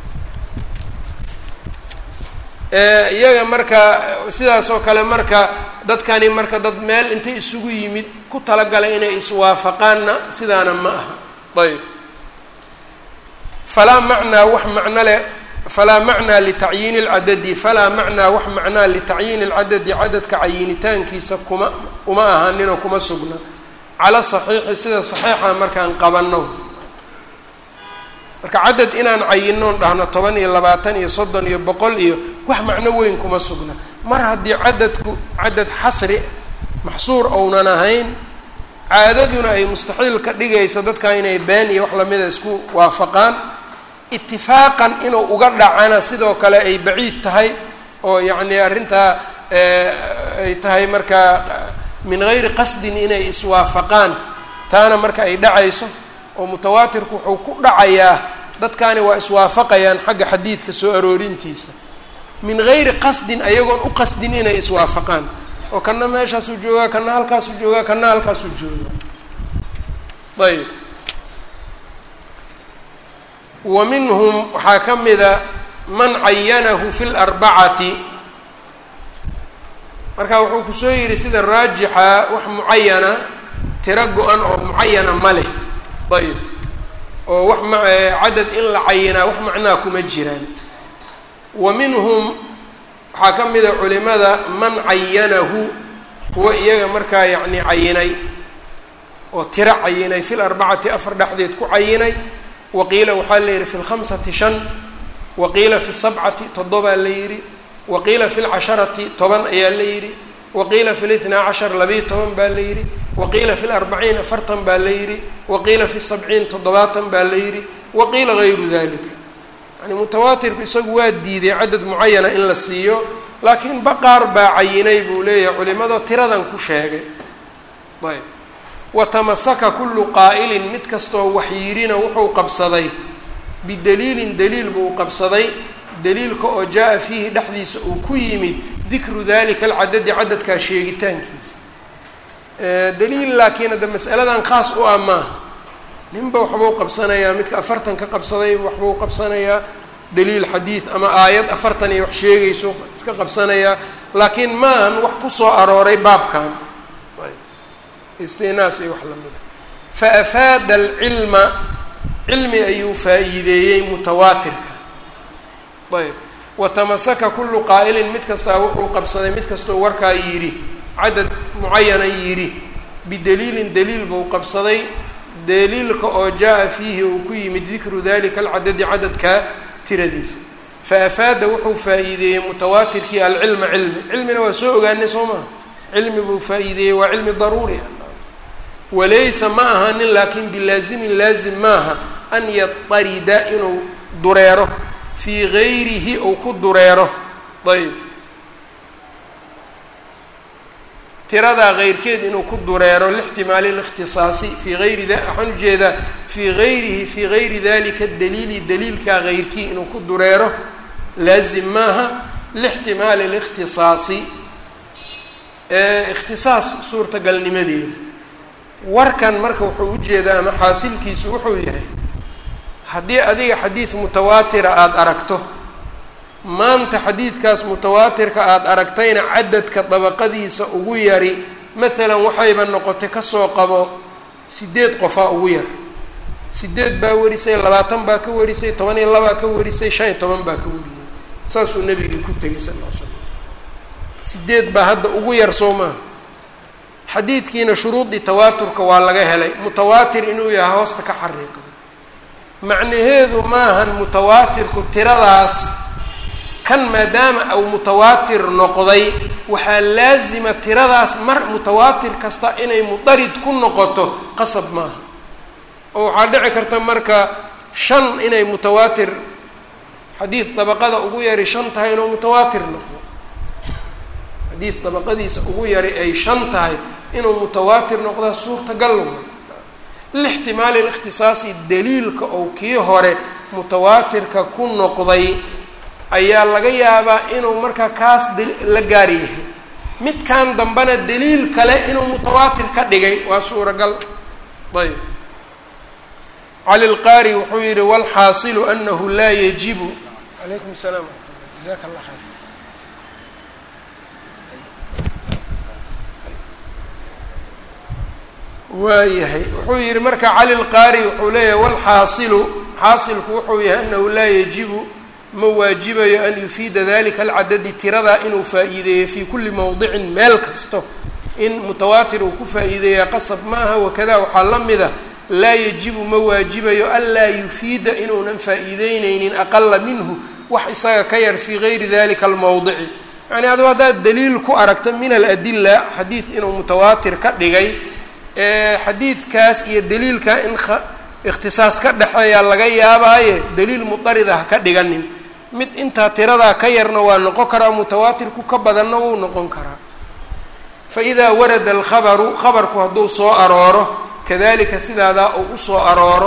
iyaga marka sidaas oo kale marka dadkani marka dad meel intay isugu yimid ku talagalay inay iswaafaqaanna sidaana ma aha ayb falaa macnaa wax macno leh falaa macnaa litacyiini اlcadadi falaa macnaa wax macnaa litacyiini اlcadadi cadadka cayinitaankiisa kuma uma ahaaninoo kuma sugna cala saxiixi sida saxiixa markaan qabanno marka cadad inaan cayinoon dhahno toban iyo labaatan iyo soddon iyo boqol iyo wax macno weyn kuma sugna mar haddii cadadku cadad xasri maxsuur ounan ahayn caadaduna ay mustaxiil ka dhigayso dadka inay been iyo wax lamida isku waafaqaan itifaaqan inuu uga dhacana sidoo kale ay baciid tahay oo yacni arrintaa ay tahay markaa min gayri qasdin inay iswaafaqaan taana marka ay dhacayso oo mutawaatirku wuxuu ku dhacayaa dadkaani waa iswaafaqayaan xagga xadiidka soo aroorintiisa min gayri qasdin ayagoon u qasdin inay iswaafaqaan oo kana meeshaasuu joogaa kana halkaasuu joogaa kana halkaasuu joogaa ayb wa minhum waxaa ka mida man cayanahu fi larbacati marka wuxuu kusoo yidhi sida raajixa wax mucayana tiro go-an oo mucayana ma leh ayb oo wax ma cadad in la cayinaa wax macnaa kuma jiraan wa minhum waxaa ka mida culimada man cayanahu kuwa iyaga markaa yacni cayinay oo tiro cayinay fi larbacati afar dhexdeed ku cayinay waqiila waxaa la yihi fi lkhamsati shan waqiila fi sabcati toddobaa la yidhi waqiila fi lcasharati toban ayaa la yidhi waqiila fi litnaa cashar labiiyo toban baa la yidhi waqiila fi larbaciin afartan baa la yidhi waqiila fi sabciin toddobaatan baa la yidhi waqiila gayru dalika yani mutawaatirku isagu waa diiday cadad mucayana in la siiyo laakiin baqaar baa cayinay buu leeyahay culimado tiradan ku sheegay ayb watamasaka kullu qaa'ilin mid kastoo waxyirina wuxuu qabsaday bidaliilin daliil buu qabsaday daliilka oo jaa-a fiihi dhexdiisa uu ku yimid dikru dalika alcadadi cadadkaa sheegitaankiisa daliil laakiin hadda masaladan khaas u ah maaha ninba waxbuu qabsanayaa midka afartan ka qabsaday waxbuu qabsanayaa daliil xadiid ama aayad afartan iyo wax sheegayso iska qabsanayaa laakiin maahan wax kusoo arooray baabkan istinaas iyo wax lamida fa afaada alcilma cilmi ayuu faa-iideeyey mutawaatirka ayb watamasaka kullu qaa'ilin mid kastaa wuxuu qabsaday mid kastoo warkaa yidhi cadad mucayana yidhi bidaliilin daliil buu qabsaday daliilka oo jaa-a fiihi uu ku yimid dikru dalika alcadadi cadadkaa tiradiisa fa afaada wuxuu faa-iideeyey mutawaatirkii alcilma cilmi cilmina waa soo ogaanay soo maha cilmi buu faa-iideeyey waa cilmi daruuri ah walaysa ma ahanin laakin bilaazimin laazim maaha an yatarida inuu dureero fii gayrihi ou ku dureero ayb tiradaa keyrkeed inuu ku dureero lixtimaali likhtisaasi fii ayri waxaan ujeedaa fii gayrihi fii gayri dalika daliili daliilkaa keyrkii inuu ku dureero laazim maaha lixtimaali likhtisaasi ikhtisaas suurtagalnimadeeda warkan marka wuxuu ujeedaa ama xaasilkiisu wuxuu yahay haddii adiga xadiid mutawaatira aada aragto maanta xadiidkaas mutawaatirka aada aragtayna cadadka dabaqadiisa ugu yari maalan waxayba noqotay kasoo qabo sideed qofaa ugu yar sideed baa warisay labaatan baa ka warisay toban iyo labaa ka warisay shan iyo toban baa ka wariyay saasuu nabigii ku tegay sal ll l slam sideed baa hadda ugu yar soo maaha xadiidkiina shuruudii tawaaturka waa laga helay mutawaatir inuu yahay hoosta ka xariiqda macnaheedu maahan mutawaatirku tiradaas kan maadaama uu mutawaatir noqday waxaa laazima tiradaas mar mutawaatir kasta inay mudarid ku noqoto qasab maaha oo waxaa dhici karta marka shan inay mutawaatir xadiid dabaqada ugu yari shan tahay inuu mutawaatir noqdo xadiid dabaqadiisa ugu yari ay shan tahay inuu mutawaatir noqdaa suurtagal lixtimaali likhtisaasi daliilka ou kii hore mutawaatirka ku noqday ayaa laga yaabaa inuu markaa kaas la gaar yahay midkan dambena daliil kale inuu mutawaatir ka dhigay waa suuragal ayb cali lqaari wuxuu yihi walxaasilu anahu laa yajibu alaykum salaam jaak allah khayr waayahay wuxuu yihi marka cali lqaari wuxuu leeyahay walxaasilu xaasilku wuxuu yahay anahu laa yajibu ma waajibayo an yufiida dalika alcadadi tiradaa inuu faa-iideeyo fii kulli mowdicin meel kasto in mutawaatir uu ku faa-iideeya qasab maaha wakada waxaa la mida laa yajibu ma waajibayo anlaa yufiida inuunan faa-iideyneynin aqala minhu wax isaga ka yar fii gayri dalika almowdici yani aduu haddaad daliil ku aragto min aladila xadiid inuu mutawaatir ka dhigay xadiidkaas iyo daliilka in ikhtisaas ka dhexeeyaa laga yaabaaye daliil mudarida ha ka dhiganin mid intaa tiradaa ka yarna waa noqon karaa mutawaatirku ka badanna wuu noqon karaa fa idaa warada alkhabaru khabarku hadduu soo arooro kadalika sidaadaa uu usoo arooro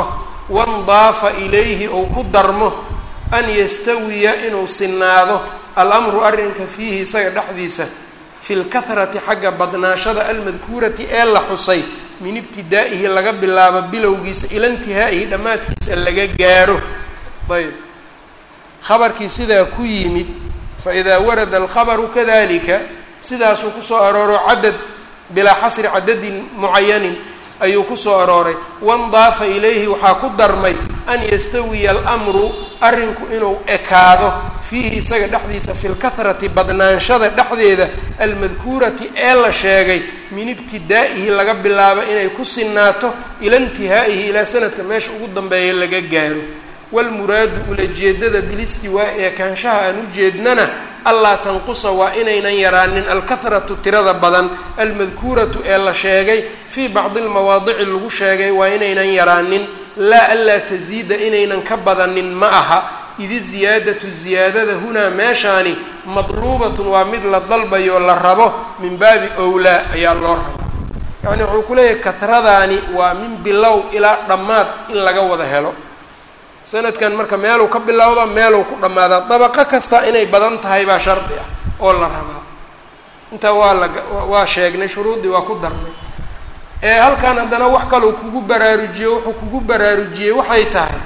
wandaafa ilayhi ou ku darmo an yastawiya inuu sinaado alamru arrinka fiihi isaga dhexdiisa fi lkahrati xagga badnaashada almadkuurati ee la xusay min ibtidaa'ihi laga bilaabo bilowgiisa ila intihaa'ihi dhammaadkiisa laga gaaro ayb khabarkii sidaa ku yimid faidaa warada alkhabaru kadalika sidaasuu kusoo arooro cadad bilaa xasri cadadin mucayanin ayuu kusoo arooray wandaafa ilayhi waxaa ku darmay an yastawiya almru arrinku inuu ekaado fiihi isaga dhexdiisa fi lkahrati badnaanshada dhexdeeda almadkuurati ee la sheegay min ibtidaa'ihi laga bilaabo inay ku sinaato ila intihaa'ihi ilaa sanadka meesha ugu dambeeya laga gaaro walmuraadu ulajeedada bilistiwaa'i ekaanshaha aan ujeednana allaa tanqusa waa inaynan yaraanin alkahratu tirada badan almadkuuratu ee la sheegay fii bacdi lmawaadici lagu sheegay waa inaynan yaraanin laa anlaa tasiida inaynan ka badanin ma aha idi ziyaadatu ziyaadada hunaa meeshaani madluubatun waa mid la dalbayo la rabo min baabi owlaa ayaa loo raba yacni wuxuu ku leeyahay kahradaani waa min bilow ilaa dhammaad in laga wada helo sanadkan marka meeluu ka bilowda meeluu ku dhammaadaa dabaqo kasta inay badan tahay baa shardi ah oo la rabaa intaa waa la waa sheegnay shuruuddii waa ku darnay ee halkan haddana wax kaleu kugu baraarujiyo wuxuu kugu baraarujiyey waxay tahay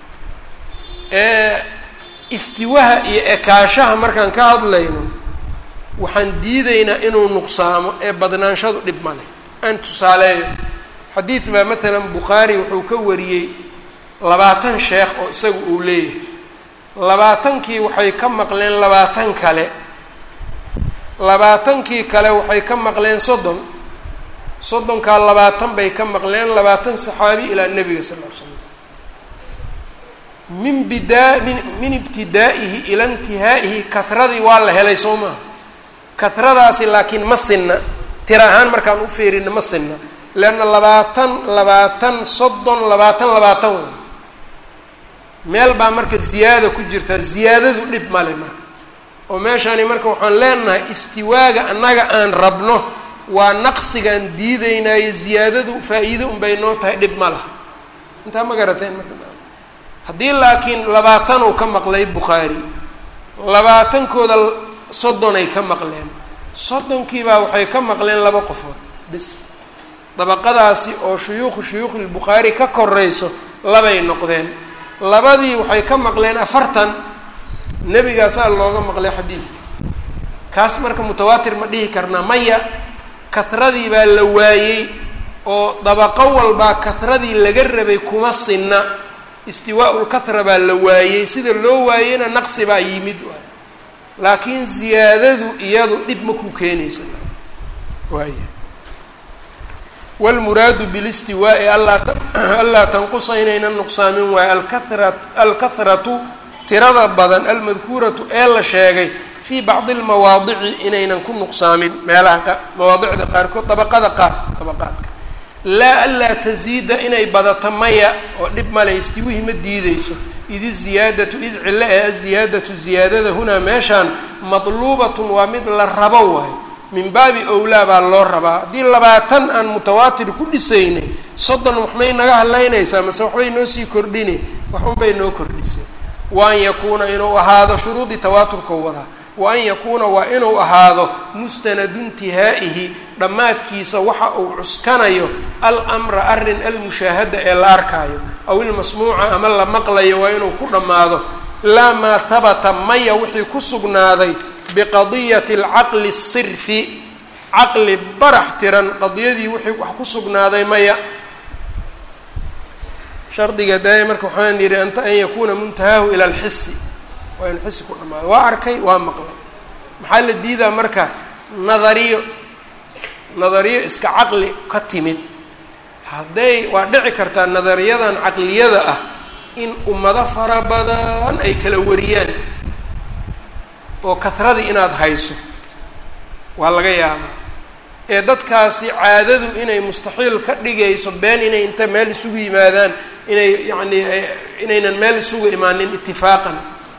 istiwaha iyo ekaashaha markaan ka hadlayno waxaan diidaynaa inuu nuqsaamo ee badnaanshadu dhib ma leh aan tusaaleeyo xadiid baa maalan bukhaari wuxuu ka wariyey labaatan sheekh oo isaga uu leeyahay labaatankii waxay ka maqleen labaatan kale labaatankii kale waxay ka maqleen soddon soddonkaa labaatan bay ka maqleen labaatan saxaabi ilaa nebiga sal ll ly slam min bidaa min min ibtidaa'ihi ila intihaa'ihi kahradii waa la helay soo maha kahradaasi laakiin ma sinna tira ahaan markaan u fiirina ma sinna leanna labaatan labaatan soddon labaatan labaatan way meel baa marka ziyaada ku jirta ziyaadadu dhib male marka oo meeshaani marka waxaan leenahay istiwaaga annaga aan rabno waa naqsigaan diideynaayo ziyaadadu faa-iido unbay noo tahay dhib ma laha intaa ma garateen marka haddii laakiin labaatan uu ka maqlay bukhaari labaatankooda soddonay ka maqleen soddonkiibaa waxay ka maqleen laba qofood bis dabaqadaasi oo shuyuukhu shuyuukhilbukhaari ka korayso labay noqdeen labadii waxay ka maqleen afartan nebigaasaa looga maqlay xadiidka kaas marka mutawaatir ma dhihi karnaa maya kahradii baa la waayey oo dabaqo walbaa kahradii laga rabay kuma sinna istiwaau lkahra baa la waayey sida loo waayeyna naqsi baa yimid laakiin ziyaadadu iyadu dhib ma ku keenaysa waaya wlmuraadu bilistiwaa'i anlaa tanqusa inaynan nuqsaamin waayo alkahra alkahratu tirada badan almadkuuratu ee la sheegay fii bacdi lmawaadici inaynan ku nuqsaamin meelaha mawaadicda qaarkood dabaqada qaar dabaqaadka laa anlaa tasiida inay badato maya oo dhib male istiwihi ma diideyso id iziyaadatu id cilo ee aziyaadatu ziyaadada hunaa meeshaan madluubatun waa mid la rabo waayo min baabi owlaa baa loo rabaa haddii labaatan aan mutawaatir ku dhisaynay soddon waxmay naga hadlaynaysaa mase waxbay noo sii kordhine waxunbay noo kordhisay wa an yakuuna inuu ahaado shuruudii tawaaturka wadaa wa an yakuuna waa inuu ahaado mustanadu intihaa'ihi dhammaadkiisa waxa uu cuskanayo almra arrin almushaahada ee la arkaayo aw ilmasmuuca ama la maqlayo waa inuu ku dhammaado laa maa habata maya wixii ku sugnaaday biqadiyati alcaqli asirfi caqli barax tiran qadiyadii wixii wax ku sugnaaday maya shardiga daaya marka waxaan yidhi anta an yakuuna muntahaahu ila alxisi waa inu xisi ku dhamaado waa arkay waa maqlay maxaa la diidaa marka nadariyo nadariyo iska caqli ka timid hadday waa dhici kartaa nadariyadan caqliyada ah in ummado fara badan ay kala wariyaan oo kahradii inaad hayso waa laga yaabaa ee dadkaasi caadadu inay mustaxiil ka dhigayso been inay inta meel isugu yimaadaan inay yacni inaynan meel isugu imaanin itifaaqan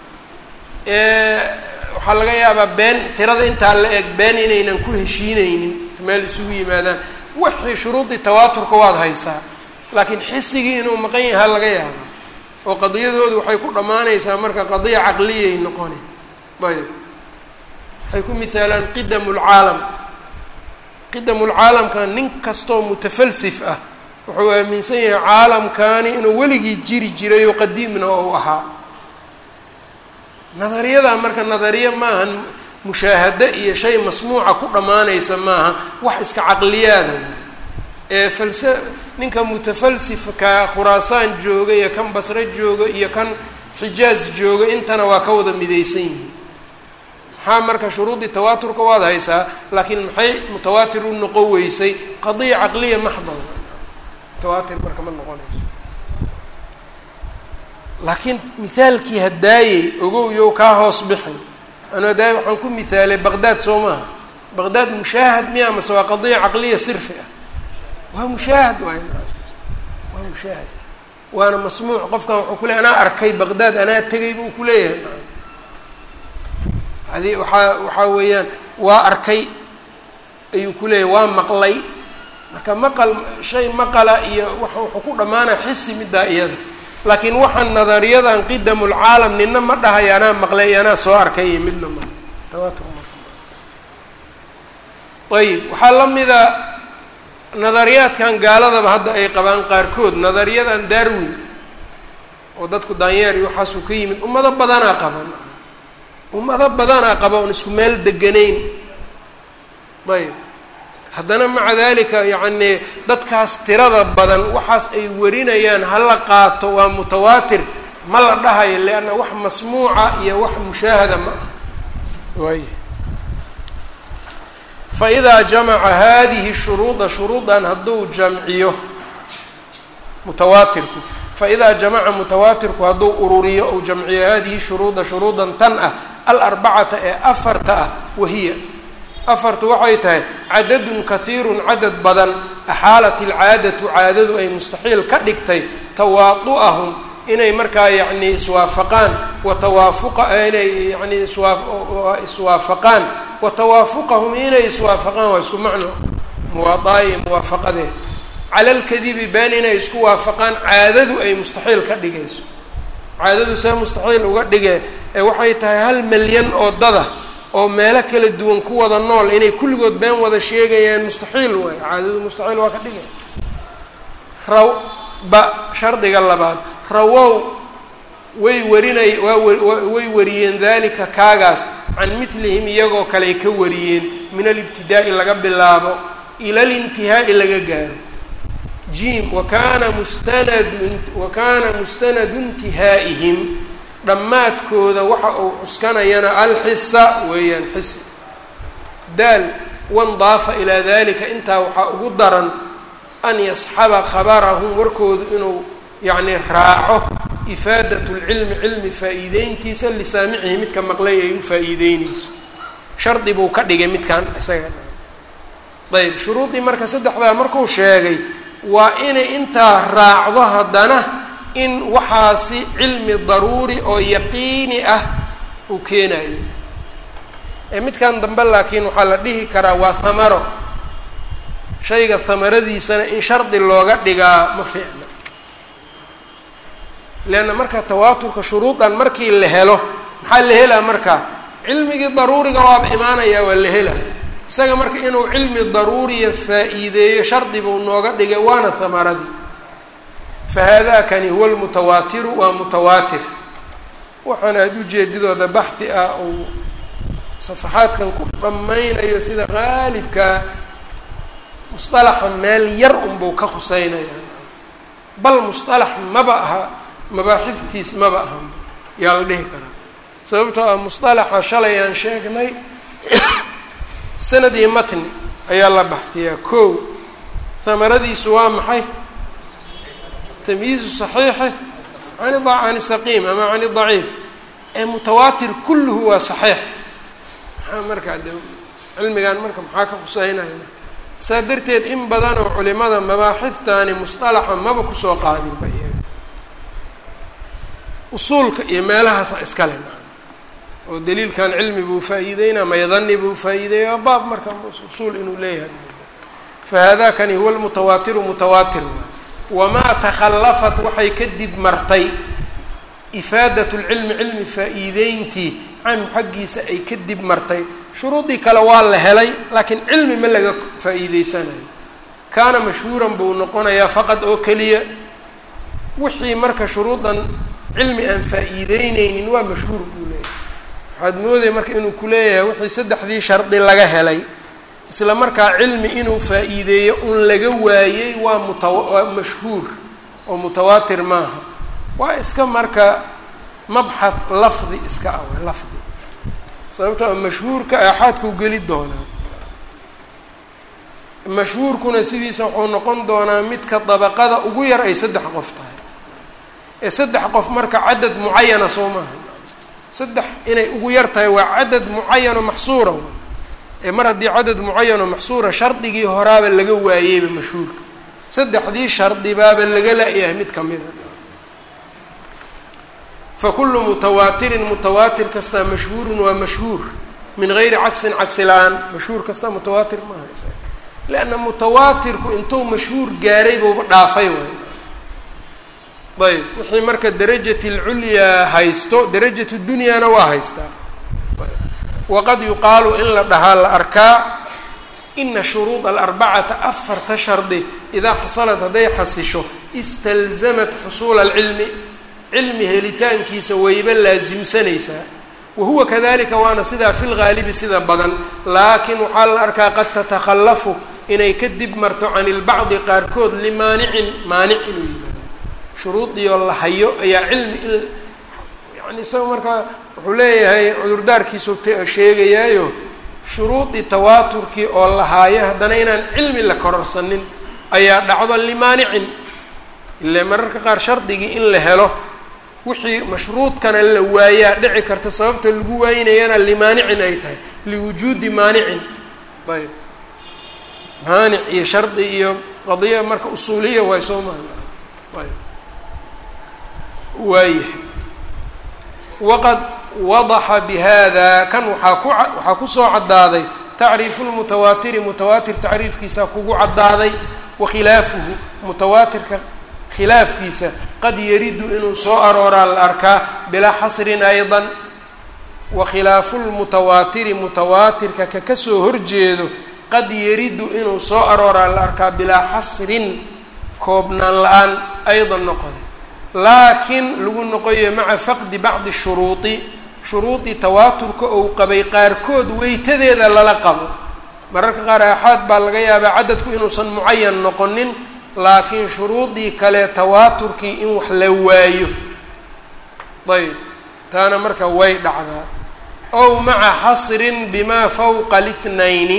waxaa laga yaabaa been tirada intaa la eg been inaynan ku heshiineynin meel isugu yimaadaan wixii shuruudii tawaaturka waad haysaa laakiin xisigii inuu maqan yaha laga yaaba oo qadiyadoodu waxay ku dhammaanaysaa marka qadiya caqliyay noqone ayb waxay ku mihaalaan qidamu lcaalam qidamu lcaalamka nin kastoo mutafalsif ah wuxuu aaminsan yahay caalamkani inuu weligii jiri jiray oo qadiimna ou ahaa nadariyadaa marka nadariya maahan mushaahado iyo shay masmuuca ku dhammaanaysa maaha wax iska caqliyaada ee falsa ninka mutafalsifka khuraasaan jooga iyo kan basre jooga iyo kan xijaaz jooga intana waa ka wada midaysan yihiin maxaa marka shuruudii tawaaturka waad haysaa laakiin maxay mutawaatir u noqon weysay qadiya caqliya maxdal mutawaatir marka ma noqonayso laakiin mithaalkii hadaayey ogow yow kaa hoos bixin anu hadaayey waxaan ku mithaalay baqdaad soo maaha baqdaad mushaahad miya mase waa qadiya caqliya sirfi ah waa mushaahad waay waa mushaahad waana masmuuc qofkan wuxuu ku leey anaa arkay baqdaad anaa tegay buu ku leeyahay adi waxaa waxaa weeyaan waa arkay ayuu ku leeyahay waa maqlay marka maqal shay maqala iyo wa wuxuu ku dhammaanaya xisi middaa iyada laakiin waxaan nadariyadan qidamulcaalam nina ma dhahayo anaa maqlay iyo anaa soo arkay iyo midna ma tawaatur ayib waxaa la mida nadariyaadkan gaaladaba hadda ay qabaan qaarkood nadariyadan darwin oo dadku daanyeer iyo waxaasuu ka yimid ummado badanaa qaban ummado badanaa qaba oon isku meel deganayn ayb haddana maca dalika yacni dadkaas tirada badan waxaas ay warinayaan hala qaato waa mutawaatir ma la dhahayo leanna wax masmuuca iyo wax mushaahada ma ah waay fa idaa jamaca hadihi shuruuda shuruudan hadduu jamciyo mutawaatirku faidaa jamaca mutawaatirku hadduu ururiyo ou jamciyo hadihi shuruuda shuruudan tan ah alarbacata ee afarta ah wahiya afartu waxay tahay cadadun kahiirun cadad badan axaalat ilcaadatu caadadu ay mustaxiil ka dhigtay tawaadu'ahum inay markaa yacni iswaafaqaan wa tawaafuqa inay yani iswaa iswaafaqaan wa tawaafuqahum inay iswaafaqaan waa isku macno muwaadaaiyo muwaafaqadee cala alkadibi been inay isku waafaqaan caadadu ay mustaxiil ka dhigayso caadadu see mustaxiil uga dhige ee waxay tahay hal milyan oo dada oo meelo kala duwan ku wada nool inay kulligood been wada sheegayaan mustaxiil waay caadadu mustaxiil waa ka dhigaya raw ba shardiga labaad rawow way warinay waa way wariyeen dalika kaagaas can milihim iyagoo kaley ka wariyeen min alibtidaa'i laga bilaabo ila alintihaa'i laga gaaro jim wakana mustanadu wakana mustanadu intihaa'ihim dhammaadkooda waxa uu cuskanayana alxisa weeyaan xisi daal wandaafa ilaa dalika intaa waxaa ugu daran an yasxaba khabarahum warkoodu inuu yacni raaco ifaadat lcilmi cilmi faa-iideyntiisa lisaamicihi midka maqlay ay u faa-iideyneyso shardi buu ka dhigay midkan isaga ayb shuruudii marka saddexdaa markuu sheegay waa inay intaa raacdo haddana in waxaasi cilmi daruuri oo yaqiini ah uu keenayo ee midkan dambe laakiin waxaa la dhihi karaa waa hamaro shayga hamaradiisana in shardi looga dhigaa ma fiicna leanna marka tawaaturka shuruudan markii la helo maxaa la helaa marka cilmigii daruuriga waaba imaanayaa waa la helaa isaga marka inuu cilmi daruuriya faa-iideeyo shardi buu nooga dhigay waana hamaradii fa haadakani huwa lmutawaatiru waa mutawaatir waxaana aada ujeedidooda baxhi ah uu safaxaadkan ku dhammaynayo sida qaalibkaa musطalaxa meel yar unbuu ka khuseynaya bal musطalax maba aha mabaaxiftiis maba aha yaa la dhihi karaa sababtoo ah musطalaxa shalay aan sheegnay sanad iyo matni ayaa la baxdiyaa kow hamaradiisu waa maxay tamyiizu صaxiixi an can saqiim ama can daciif ee mutawaatir kulluhu waa saxiix maxaa markaa de cilmigan marka maxaa ka khuseynaya saa darteed in badan oo culimada mabaaxiftaani musطalaxa maba kusoo qaadinba iyaga usuulka iyo meelahaasa iskale oo daliilkan cilmi buu faa-iideynaa maydani buu faa-iideeya waa baab marka usuul inuu leeyahay fa haadakani huwa lmutawaatiru mutawaatir wamaa takhallafat waxay kadib martay ifaadat lcilmi cilmi faa-iideyntii canhu xaggiisa ay kadib martay shuruudii kale waa la helay laakiin cilmi ma laga faa-iideysanayo kaana mashhuuran buu noqonayaa faqad oo keliya wixii marka shuruudan cilmi aan faa-iideyneynin waa mashhuur buu leeyahay waxaad moodaya marka inuu ku leeyahay wixii saddexdii shardi laga helay isla markaa cilmi inuu faa-iideeyo un laga waayey waa mutawa waa mashhuur oo mutawaatir maaha waa iska marka mabxath lafdi iska ah w lafdi sababtoo mashhuurka aaxaadkuu geli doonaa mashhuurkuna sidiisa wuxuu noqon doonaa midka dabaqada ugu yar ay saddex qof tahay ee saddex qof marka cadad mucayana soo maaha saddex inay ugu yar tahay waa cadad mucayano maxsuura ee mar haddii cadad mucayano maxsuura shardigii horaaba laga waayeyba mashhuurka saddexdii shardibaaba laga la-yahay mid kamida fakulu mutawaatirin mutawaatir kastaa mashhuurun waa mashhuur min gayri cagsin cagsi la-aan mashhuur kastaa mutawaatir maaha is leanna mutawaatirku intuu mashhuur gaaray buuba dhaafay waay ayb wixii marka darajat lculyaa haysto darajat dunyaana waa haystaa waqad yuqaalu in la dhahaa la arkaa ina shuruud alarbacata afarta shardi idaa xasalat hadday xasisho istalzamat xusuula alcilmi cilmi helitaankiisa wayba laasimsanaysaa wahuwa kadalika waana sidaa fi lgaalibi sida badan laakiin waxaa la arkaa qad tatakhallafu inay ka dib marto can ilbacdi qaarkood limaanicin maanic inuu yimaado shuruudiioo la hayo ayaa cilmi in yani isaga markaa wuxuu leeyahay cudurdaarkiisu sheegayaayo shuruudii tawaaturkii oo la haayo haddana inaan cilmi la kororsanin ayaa dhacdo limaanicin ile mararka qaar shardigii in la helo wixii mashruudkana la waayaa dhici karta sababta lagu waayinayana limaanicin ay tahay liwujuudi maanicin ayb maanic iyo shardi iyo qadiya marka usuuliya waay soo maha ayb waayahay waqad wadaxa bihada kan waxaa ku waxaa kusoo caddaaday tacriifu lmutawaatiri mutawaatir tacriifkiisa kugu caddaaday wakhilaafuhu mutawaatirka khilaafkiisa qad yaridu inuu soo arooraa la arkaa bilaa xasrin aydan wa khilaafu lmutawaatiri mutawaatirka ka kasoo horjeedo qad yaridu inuu soo arooraa la arkaa bilaa xasrin koobnaan la-aan aydan noqoday laakiin lagu noqoyo maca faqdi bacdi shuruudi shuruudii tawaaturka ou qabay qaarkood weytadeeda lala qabo mararka qaar aaxaad baa laga yaabaa cadadku inuusan mucayan noqonin laakiin shuruudii kale tawaaturkii in wax la waayo ayb taana marka way dhacdaa ow maca xasrin bimaa fawqa lithnayni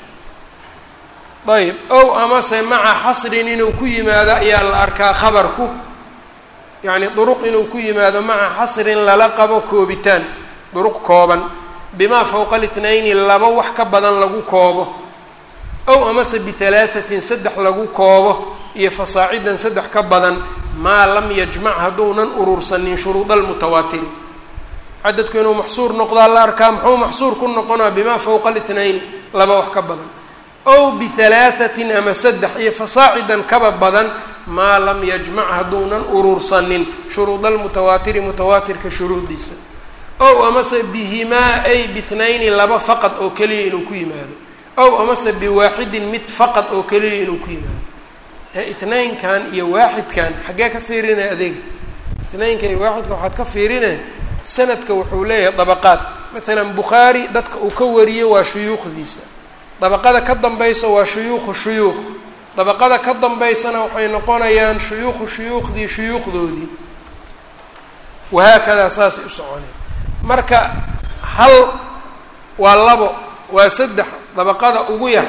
ayb ow amase maca xasrin inuu ku yimaado ayaa la arkaa khabarku yacni duruq inuu ku yimaado maca xasrin lala qabo koobitaan duruq kooban bimaa fawqa lithnayni laba wax ka badan lagu koobo ow amase bihalaahatin saddex lagu koobo iyo fasaacidan saddex ka badan maa lam yajmac hadduunan urursanin shuruud almutawaatiri cadadku inuu maxsuur noqdaa la arkaa muxuu maxsuur ku noqonaa bimaa fawqa lithnayni laba wax ka badan ow bihalaahatin ama saddex iyo fasaacidan kaba badan maa lam yajmac hadduunan urursanin shuruud almutawaatiri mutawaatirka shuruudiisa ow amase bihimaa ay bithnayni laba faqad oo keliya inuu ku yimaado ow amase biwaaxidin mid faqad oo keliya inuu ku yimaado itnaynkan iyo waaxidkan xaggee ka fiirinaya adeega itnaynka iyo waaxidka waxaad ka fiirinaya sanadka wuxuu leeyahay dabaqaad maalan bukhaari dadka uu ka wariyo waa shuyuukhdiisa dabaqada ka dambaysa waa shuyuukhu shuyuukh dabaqada ka dambaysana waxay noqonayaan shuyuukhu shuyuukhdii shuyuukhdoodii wahaakadaa saasay u soconeen marka hal waa labo waa saddex dabaqada ugu yar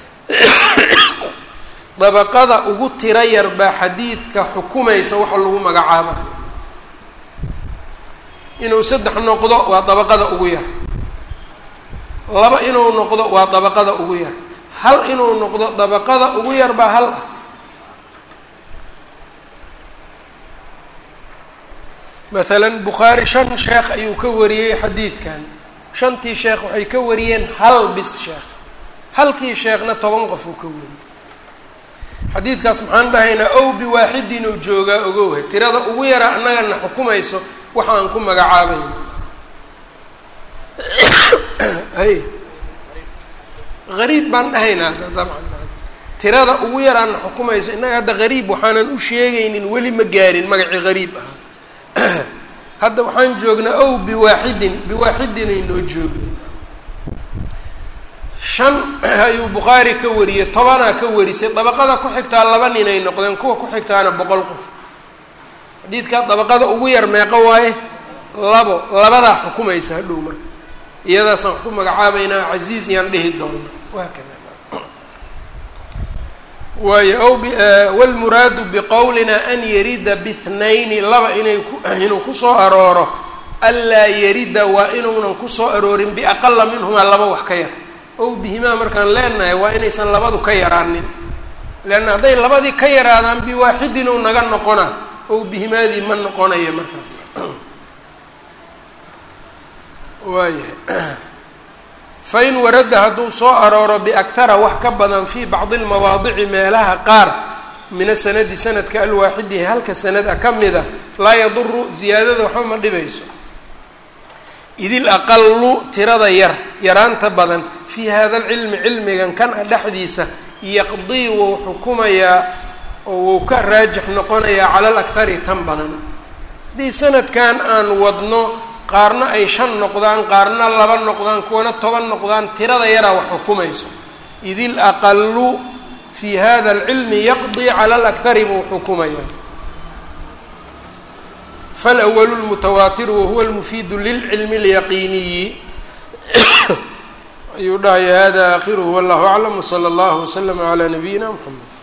dabaqada ugu tiro yar baa xadiidka xukumaysa waxa lagu magacaabayo inuu saddex noqdo waa dabaqada ugu yar laba inuu noqdo waa dabaqada ugu yar hal inuu noqdo dabaqada ugu yar baa hal ah maalan bukhaari shan sheekh ayuu ka wariyey xadiidkan shantii sheekh waxay ka wariyeen hal bis sheekh halkii sheekhna toban qof uu ka wariyey xadiidkaas maxaan dhahaynaa ow biwaaxidin ou joogaa ogowha tirada ugu yara annagana xukumayso waxa aan ku magacaabayno hay gariib baan dhahaynaa dabcan tirada ugu yaraana xukumayso innaga hadda gariib waxaanan u sheegaynin weli ma gaarin magacii gariib ah hadda waxaan joognaa ow biwaaxidin biwaaxidin ay noo joogeen shan ayuu bukhaari ka wariyey tobanaa ka warisay dabaqada ku xigtaa laba nin ay noqdeen kuwa ku xigtaana boqol qof xadiidkaa dabaqada ugu yar meeqo waaye labo labadaa xukumaysa hadhow marka iyadaasaan wax ku magacaabaynaa casiiz yaan dhihi doona waa kada waayo ow wlmuraadu biqowlina an yarida bithnayni laba inay inuu kusoo arooro anlaa yarida waa inuunan kusoo aroorin biaqala minhumaa laba wax ka yar ow bihimaa markaan leenahay waa inaysan labadu ka yaraanin leanna hadday labadii ka yaraadaan biwaaxidin ou naga noqonaa ow bihimaadii ma noqonaya markaas waayahay fain warada hadduu soo arooro biakhara wax ka badan fii bacdi lmawaadici meelaha qaar min asanadi sanadka alwaaxidi halka sanad a ka mid a laa yaduru ziyaadada waxba ma dhibayso idil aqalu tirada yar yaraanta badan fii hada alcilmi cilmigan kan a dhexdiisa yaqdii wuu xukumayaa oo wuu ka raajix noqonayaa cala alakhari tan badan haddii sanadkan aan wadno qaarna ay shan noqdaan qaarna laba noqdaan kuwana toban noqdaan tirada yaraa wax xukumayso id il aqalu fi hada alcilmi yaqdii cala alakhari buu xukumaya falwalu lmutawaatiru wahuwa lmufiidu lilcilmi اlyaqiiniyi ayuu dhahaya hada akhiruhu wallahu aclam wsala allahu waslama calaa nabiyina mxamed